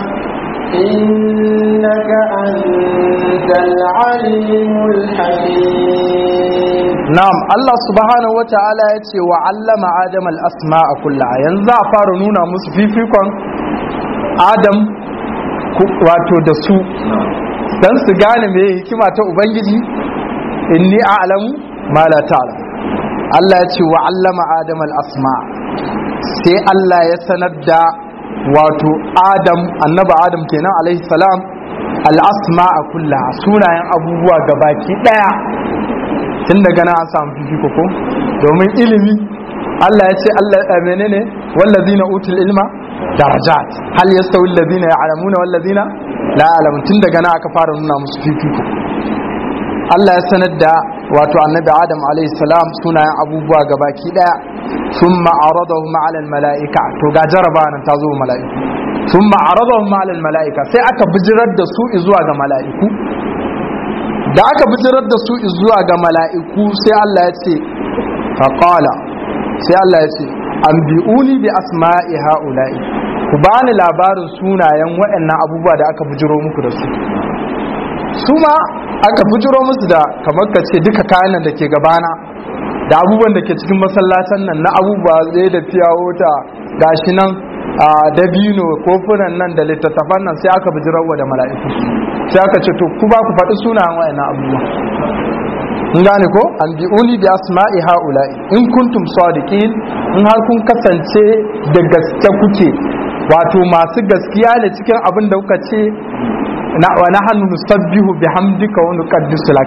إنك أنت العليم الحكيم na'am Allah subhanahu wata'ala ya ce wa allama adam al-asma'a kullaha yanzu za a fara nuna musu fifikon adam ku- wato da su dan su gane me hikima ta ubangiji inni a'lamu ma la ta'lam Allah ya ce wa allama adam al-asma sai Allah ya sanar da wato adam annaba adam kenan alaihi salam al-asma'a kullaha sunayen abubuwa gabaki daya tun daga nan an samu fifiko ko domin ilimi Allah ya ce Allah ya menene wallazina utul ilma darajat hal yastawi allazina ya'lamuna wallazina la ya'lamun tun daga nan aka fara nuna musu fifiko Allah ya sanar da wato annabi adam alaihi salam sunayen abubuwa gabaki daya thumma aradahum ala al malaika to ga jaraba nan ta zo mala'iku thumma aradahum ala al malaika sai aka bijirar da su zuwa ga mala'iku da aka bijirar da su zuwa ga mala'iku sai Allah ya ce faqala sai Allah ya ce anbi'uni bi asma'i ha'ula'i ku bani labarin sunayen waɗannan abubuwa da aka bujiro muku da su su ma aka bujiro musu da kamar ka ce duka kayan da ke gabana da abubuwan da ke cikin masallacin nan na abubuwa zai da fiya wuta gashi nan a dabino kofunan nan da littattafan nan sai aka bujiro wa da mala'iku sai aka ce to ku ba ku faɗi sunayen waɗannan abubuwa in gane ko an bi'uni bi asma'i ha'ula'i in kuntum sadiqin in har kun kasance da gaske kuke wato masu gaskiya ne cikin abin da kuka ce na wa nahnu nusabbihu bihamdika wa nuqaddisu lak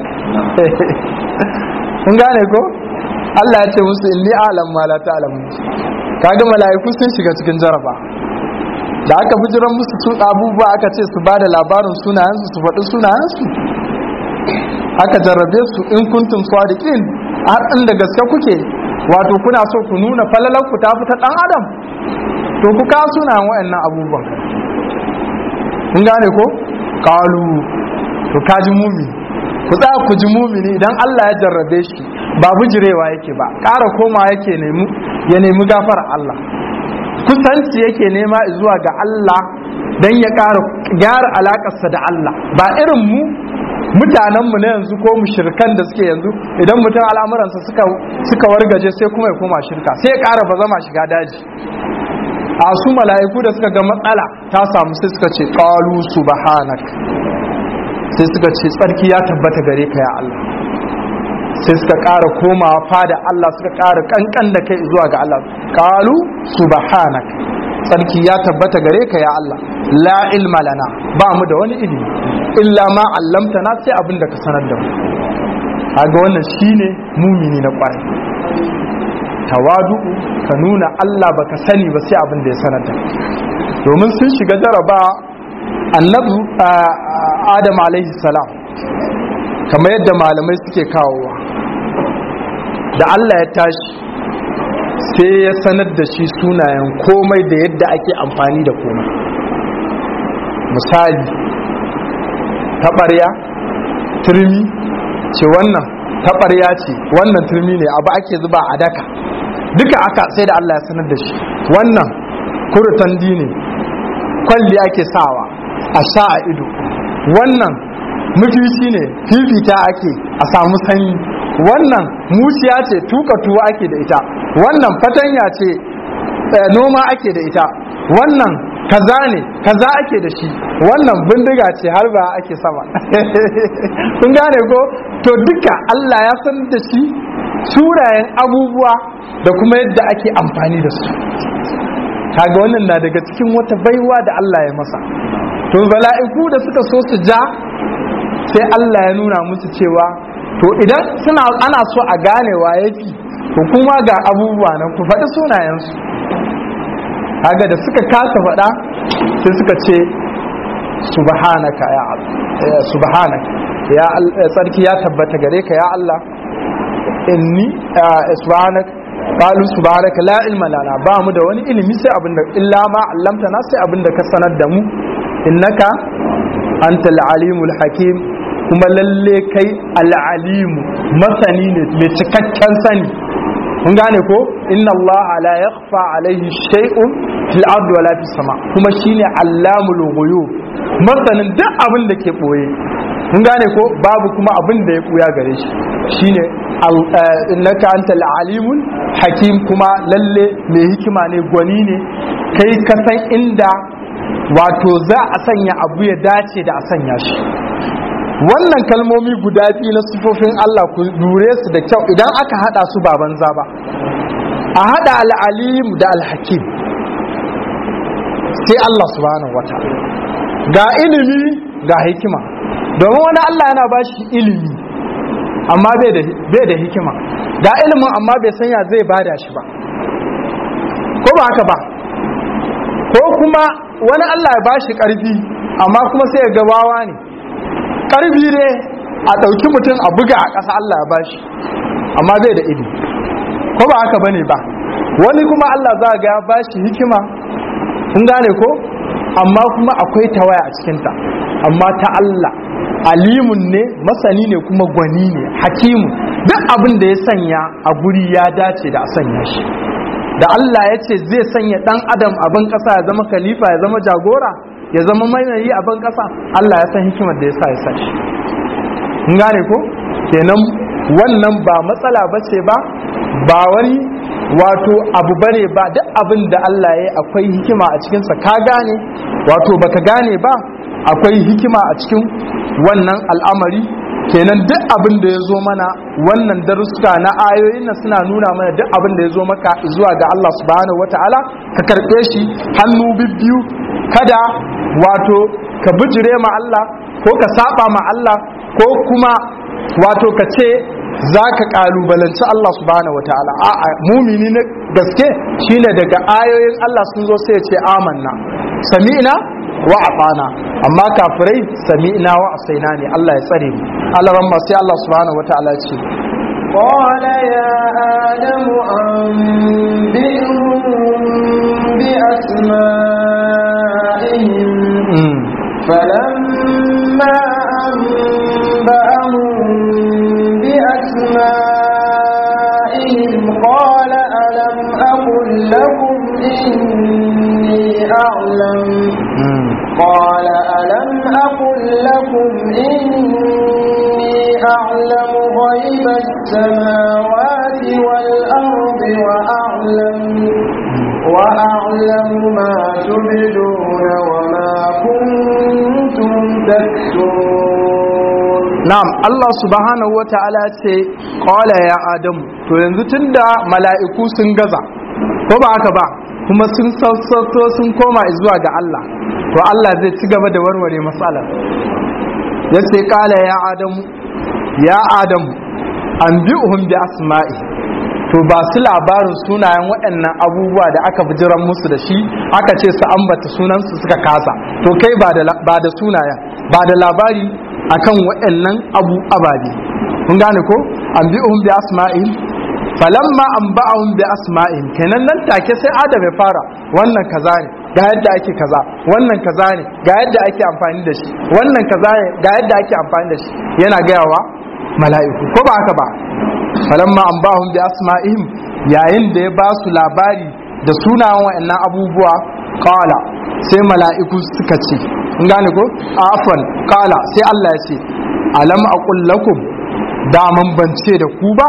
kun gane ko Allah ya ce musu inni a'lam ma la ta'lamun kaga mala'iku sun shiga cikin jaraba da aka bijiran musu su abubuwa aka ce su bada labarin sunayensu su faɗi sunayensu aka jarrabe su in kuntum sadiqin har inda gaske kuke wato kuna so ku nuna falalar ku ta fita dan adam to ku ka suna wayannan abubuwan kun gane ko qalu to kaji mumi ku tsaya ku ji mumini idan Allah ya jarrabe shi ba bujirewa yake ba ƙara koma yake nemi ya nemi gafara Allah kusanci yake nema zuwa ga Allah dan ya ƙara gyara alakarsa da Allah ba irin mu mutanenmu na yanzu ko mushirkan da suke yanzu idan mutum al'amuransa suka suka wargaje sai kuma ya koma shirka sai ya ƙara ba zama shiga daji a su mala'iku da suka ga matsala ta samu sai suka ce qalu subhanak sai suka ce tsarki ya tabbata gare ka ya Allah sai suka ƙara komawa fada Allah suka ƙara kankan da kai zuwa ga Allah qalu subhanak tsarki ya tabbata gare ka ya Allah la ilma lana ba mu da wani ilimi illa ma allamtana sai abin da ka sanar da mu kaga wannan shine mumini na kwarai tawadu ka nuna Allah baka sani ba sai abin da ya sanar da domin sun shiga jaraba annabi Adam alaihi salam kamar yadda malamai suke kawowa da Allah ya tashi sai ya sanar da shi sunayen komai da yadda ake amfani da komai misali taɓarya turmi ce wannan taɓarya ce wannan turmi ne abu ake zuba a daka duka aka sai da Allah ya sanar da shi wannan kurutan ne kwalli ake sawa a sha a ido wannan mutuci ne fifita ake a samu sanyi wannan muciya ce tuka tuwa ake da ita wannan fatanya ce noma ake da ita wannan kaza ne kaza ake da shi wannan bindiga ce har ba ake sama kun gane ko to duka Allah ya san da shi surayen abubuwa da kuma yadda ake amfani da su kaga wannan na daga cikin wata baiwa da Allah ya masa to bala'iku da suka so su ja sai Allah ya nuna musu cewa to idan suna ana so a gane wa yafi to kuma ga abubuwa nan ku faɗi sunayensu kaga da suka kasa faɗa sai suka ce subhanaka ya subhanaka ya tsarki ya tabbata gare ka ya Allah inni subhanaka qalu subhanaka la ilma lana ba mu da wani ilimi sai abinda illa ma allamtana sai abinda ka sanar da mu innaka antal alimul hakim kuma lalle kai al'alimu masani ne mai cikakken sani kun gane ko inna allaha la yakhfa alaihi shay'un fil ardi wala fis sama kuma shine allamul ghuyub masanin duk abin da ke boye kun gane ko babu kuma abin da ya buya gare shi shine innaka antal alimul hakim kuma lalle mai hikima ne gwani ne kai ka san inda wato za a sanya abu ya dace da a sanya shi wannan kalmomi guda biyu na sifofin Allah ku lure su da kyau idan aka hada su ba banza ba a hada al'alim da al-hakim sai Allah subhanahu wata ga ilimi ga hikima domin wani Allah yana ba shi ilimi amma bai da hikima ga ilimin amma bai sanya zai bada shi ba ko ba haka ba ko kuma wani Allah ya ba shi ƙarfi amma kuma sai ya gabawa ne ƙarfi ne a ɗauki mutum a buga a ƙasa Allah ya bashi amma bai da ilimi ko ba haka bane ba wani kuma Allah za ga ya bashi hikima kun gane ko amma kuma akwai tawaya a cikinta amma ta Allah alimun ne masani ne kuma gwani ne hakimu duk abin da ya sanya a guri ya dace da a sanya shi da Allah ya ce zai sanya dan adam abin kasa ya zama khalifa ya zama jagora ya zama mainayi abin kasa Allah ya san hikimar da ya sa ya sa shi kun gane ko kenan wannan ba matsala bace ba ba wani wato abu bane ba duk abin da Allah ya yi akwai hikima a cikinsa ka gane wato baka gane ba akwai hikima a cikin wannan al'amari kenan duk abin da ya zo mana wannan darussa na ayoyin nan suna nuna mana duk abin da ya zo maka zuwa ga Allah subhanahu wata'ala ka karɓe shi hannu bibbiyu kada wato ka bijire ma Allah ko ka saba ma Allah ko kuma wato ka ce za ka kalubalanci Allah subhanahu wata'ala a'a mumini na gaske shine daga ayoyin Allah sun zo sai ya ce amanna sami'na wa atana amma kafirai sami'na wa asaina ne Allah ya tsare mu Allah ramma sai Allah subhanahu wata'ala ya ce قال يا آدم أنبئهم بأسمائهم فلما أنبأهم بأسمائهم قال ألم أقل لكم إني أعلم قال ألم أقل لكم إني أعلم غيب السماوات والأرض وأعلم وأعلم ما تبدون وما كنتم تكتمون na'am Allah subhanahu wa ta'ala ce qala ya adamu to yanzu tunda mala'iku sun gaza ko ba haka ba kuma sun sassato sun koma zuwa ga Allah to Allah zai ci gaba da warware matsalar yace qala ya adamu ya adamu anbi'uhum bi asma'i to ba su labarin sunayen waɗannan abubuwa da aka bijiran musu da shi aka ce su ambata sunansu suka kasa to kai ba da ba da sunayen ba da labari akan waɗannan abu ababe kun gane ko an bi'uhum bi asma'in falamma an ba'ahum bi asma'in kenan nan take sai adam ya fara wannan kaza ne ga yadda ake kaza wannan kaza ne ga yadda ake amfani da shi wannan kaza ne ga yadda ake amfani da shi yana gayawa mala'iku ko ba haka ba falamma an ba'ahum bi asma'ihim yayin da ya ba su labari da sunayen waɗannan abubuwa qala sai mala'iku suka ce in gane ko afwan qala sai Allah ya ce alam aqul lakum da man bance da ku ba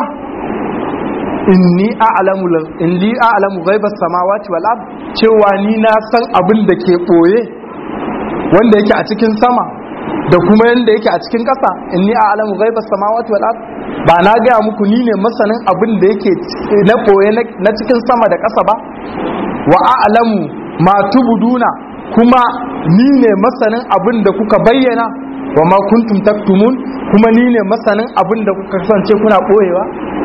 inni a'lamu inni a'lamu ghaibas samawati wal ard cewa ni na san abin da ke boye wanda yake a cikin sama da kuma yanda yake a cikin ƙasa inni a'lamu ghaibas samawati wal ard ba na gaya muku ni ne masanin abin da yake na boye na cikin sama da ƙasa ba wa a'lamu ma tubuduna kuma ni ne masanin abin da kuka bayyana wa ma kuntum taktumun kuma ni ne masanin abin da kuka kasance kuna boyewa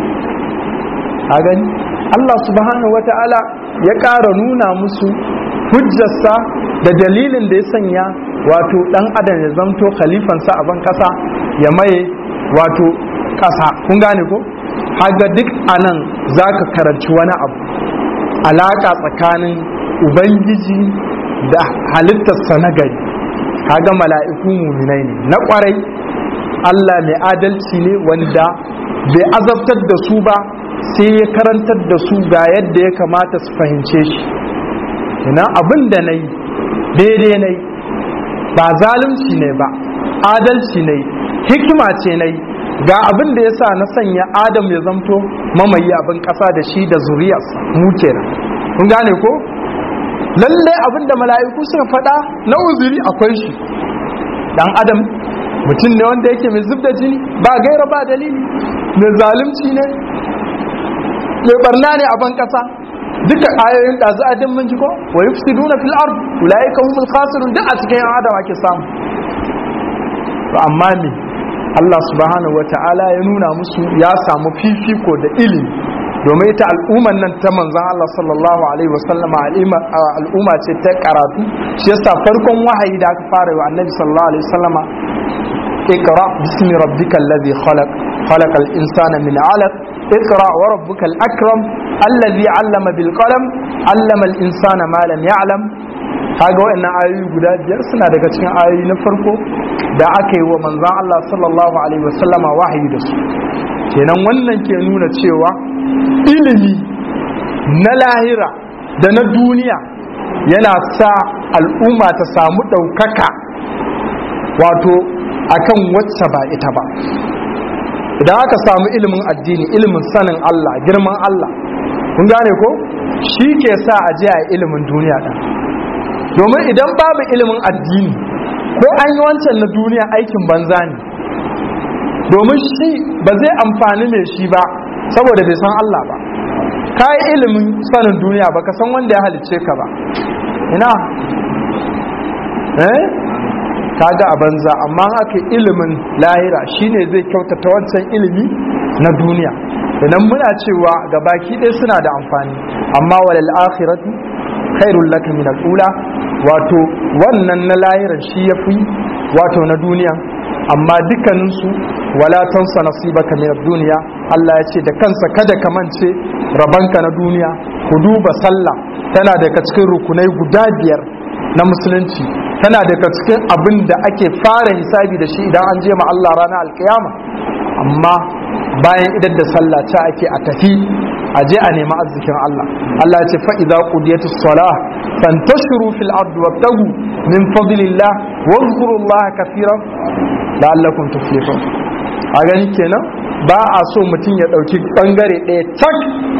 a gani Allah subhanahu wata'ala ya ƙara nuna musu hujjarsa da dalilin da ya sanya wato ɗan adam ya zamto khalifansa a ban ƙasa ya maye wato ƙasa kun gane ko haga duk anan za ka karanci wani abu alaƙa tsakanin ubangiji da halittarsa na gari kaga mala'iku muminai ne na ƙwarai Allah mai adalci ne wanda bai azabtar da su ba sai ya karantar da su ga yadda ya kamata su fahimce shi ina abin da na yi daidai na yi ba zalunci ne ba adalci ne hikima ce na yi ga abin da ya sa na sanya adam ya zamto mamaye abin ƙasa da shi da zuriyarsa mu kenan kun gane ko lallai abin da mala'iku suka faɗa na uzuri akwai shi dan adam mutum ne wanda yake mai zub da jini ba gaira ba dalili mai zalunci ne mai barna ne a ban kasa duka ayoyin da za a din mun ji ko wa yufsiduna fil ard ulaika humul khasirun duk a cikin adam ake samu to amma me Allah subhanahu wata'ala ya nuna musu ya samu fifiko da ilimi domin ita al'umman nan ta manzan Allah sallallahu alaihi wasallama al'umma ce ta karatu shi yasa farkon wahayi da aka fara wa annabi sallallahu alaihi wasallama اقرأ باسم ربك الذي خلق خلق الإنسان من علق اقرأ وربك الأكرم الذي علم بالقلم علم الإنسان ما لم يعلم kaga wa'annan ayoyi guda biyar suna daga cikin ayoyi na farko da aka yi wa manzan Allah sallallahu alaihi wasallama wahayi da su kenan wannan ke nuna cewa ilimi na lahira da na duniya yana sa al'umma ta samu ɗaukaka wato akan wacce ba ita ba idan aka samu ilimin addini ilimin sanin Allah girman Allah kun gane ko shi ke sa a je a ilimin duniya ɗin domin idan babu ilimin addini ko an yi wancan na duniya aikin banza ne domin shi ba zai amfani mai shi ba saboda bai san Allah ba ka yi ilimin sanin duniya ba ka san wanda ya halicce ka ba ina eh kaga a banza amma aka ilimin lahira shine zai kyautata wancan ilimi na duniya idan muna cewa ga baki ɗaya suna da amfani amma walal akhiratu khairul laka min al-ula wato wannan na lahiran shi yafi wato na duniya amma dukkaninsu wala tansa nasibaka min ad-dunya Allah ya ce da kansa kada ka mance rabanka na duniya ku duba sallah tana daga cikin rukunai guda biyar na musulunci tana daga cikin abin da ake fara hisabi da shi idan an je ma Allah ranar alkiyama amma bayan idan da sallah ta ake a tafi a je a nemi arzikin Allah Allah ya ce fa idza qudiyatus salah fantashiru fil ardi wabtagu min fadlillah wadhkurullaha kaseeran la'allakum tuflihun a gani kenan ba a so mutum ya dauki bangare ɗaya tak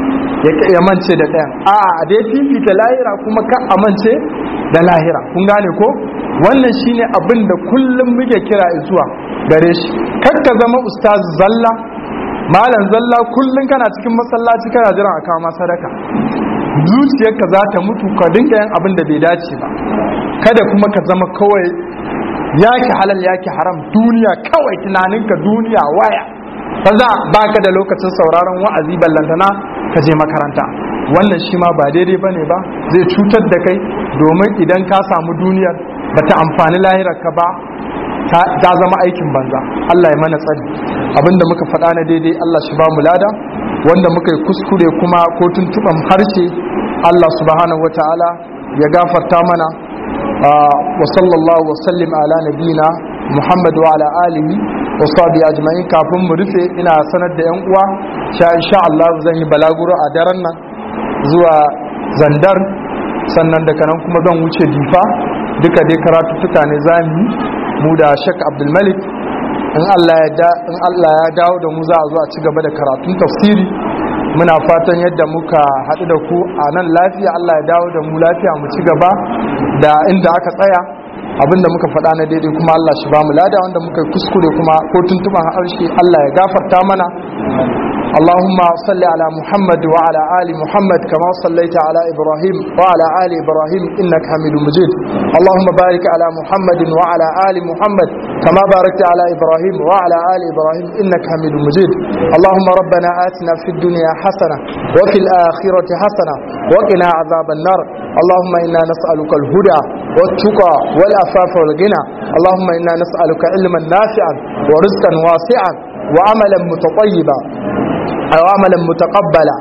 ya mance da ɗayan a a dai fifita lahira kuma ka amince da lahira kun gane ko wannan shine abin da kullum muke kira zuwa gare shi kar ka zama ustaz zalla malam zalla kullum kana cikin masallaci kana jiran a kawo sadaka zuciyarka za ta mutu ka dinga yin abin da bai dace ba kada kuma ka zama kawai yaki halal yaki haram duniya kawai tunaninka duniya waya ba za baka da lokacin sauraron wa'azi ballantana ka je makaranta wannan shi ma ba daidai ba ne ba zai cutar da kai domin idan ka samu duniyar ba ta amfani lahirarka ba ta zama aikin banza Allah ya mana tsari abinda muka faɗa na daidai Allah shi ba mu lada wanda muka yi kuskure kuma ko tuntuɓan harshe Allah subhanahu wata'ala ya gafarta mana wa sallallahu wa sallim ala nabina Muhammad wa ala alihi wa sahbihi ajma'in kafin mu rufe ina sanar da yan uwa sha insha Allah zan yi balaguro a daren nan zuwa zandar sannan daga nan kuma zan wuce difa duka dai karatuttuka ne zamu yi mu da Sheikh Abdul Malik in Allah ya in Allah ya dawo da mu za a zo a ci gaba da karatun tafsiri muna fatan yadda muka haɗu da ku a nan lafiya Allah ya dawo da mu lafiya mu ci gaba da inda aka tsaya abinda muka faɗa na daidai kuma Allah shi ba mu lada wanda muka kuskure kuma ko tuntuban harshe Allah ya gafarta mana اللهم صل على محمد وعلى آل محمد كما صليت على إبراهيم وعلى آل إبراهيم إنك حميد مجيد اللهم بارك على محمد وعلى آل محمد كما باركت على إبراهيم وعلى آل إبراهيم إنك حميد مجيد اللهم ربنا آتنا في الدنيا حسنة وفي الآخرة حسنة وقنا عذاب النار اللهم إنا نسألك الهدى والتقى والأفاف والغنى اللهم إنا نسألك علما نافعا ورزقا واسعا وعملا متطيبا أو عملا متقبلا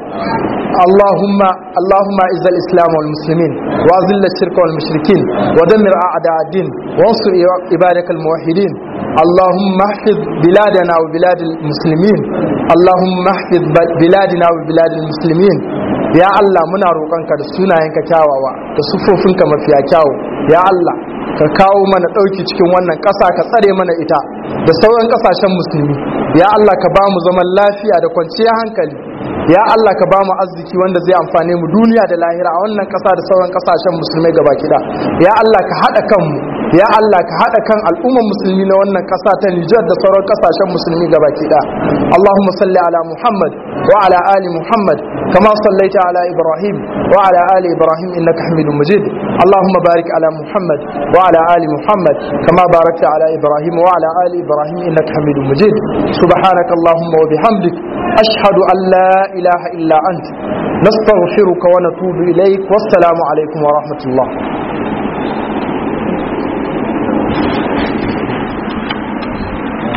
اللهم اللهم اعز الاسلام والمسلمين واذل الشرك والمشركين ودمر اعداء الدين وانصر عبادك الموحدين اللهم احفظ بلادنا وبلاد المسلمين اللهم احفظ بلادنا وبلاد المسلمين ya Allah muna roƙonka da sunayenka kyawawa da sufofinka mafiya kyawu ya Allah ka kawo mana ɗauki cikin wannan ƙasa ka tsare mana ita da sauran ƙasashen musulmi ya Allah ka ba mu zaman lafiya da kwanciyar hankali ya Allah ka ba mu arziki wanda zai amfane mu duniya da lahira a wannan ƙasa da sauran ƙasashen musulmai gaba kiɗa ya Allah ka haɗa kanmu ya Allah ka haɗa kan al'umman musulmi na wannan ƙasa ta Nijar da sauran ƙasashen musulmi gaba kiɗa Allahumma salli ala Muhammad wa ala ali Muhammad kama sallaita ala Ibrahim wa ala ali Ibrahim innaka Hamidum Majid Allahumma barik ala Muhammad wa ala ali Muhammad kama barakta ala Ibrahim wa ala ali Ibrahim innaka Hamidum Majid subhanaka Allahumma wa bihamdik ashhadu an la ilaha illa ant nastaghfiruka wa natubu ilaik wassalamu alaikum wa rahmatullah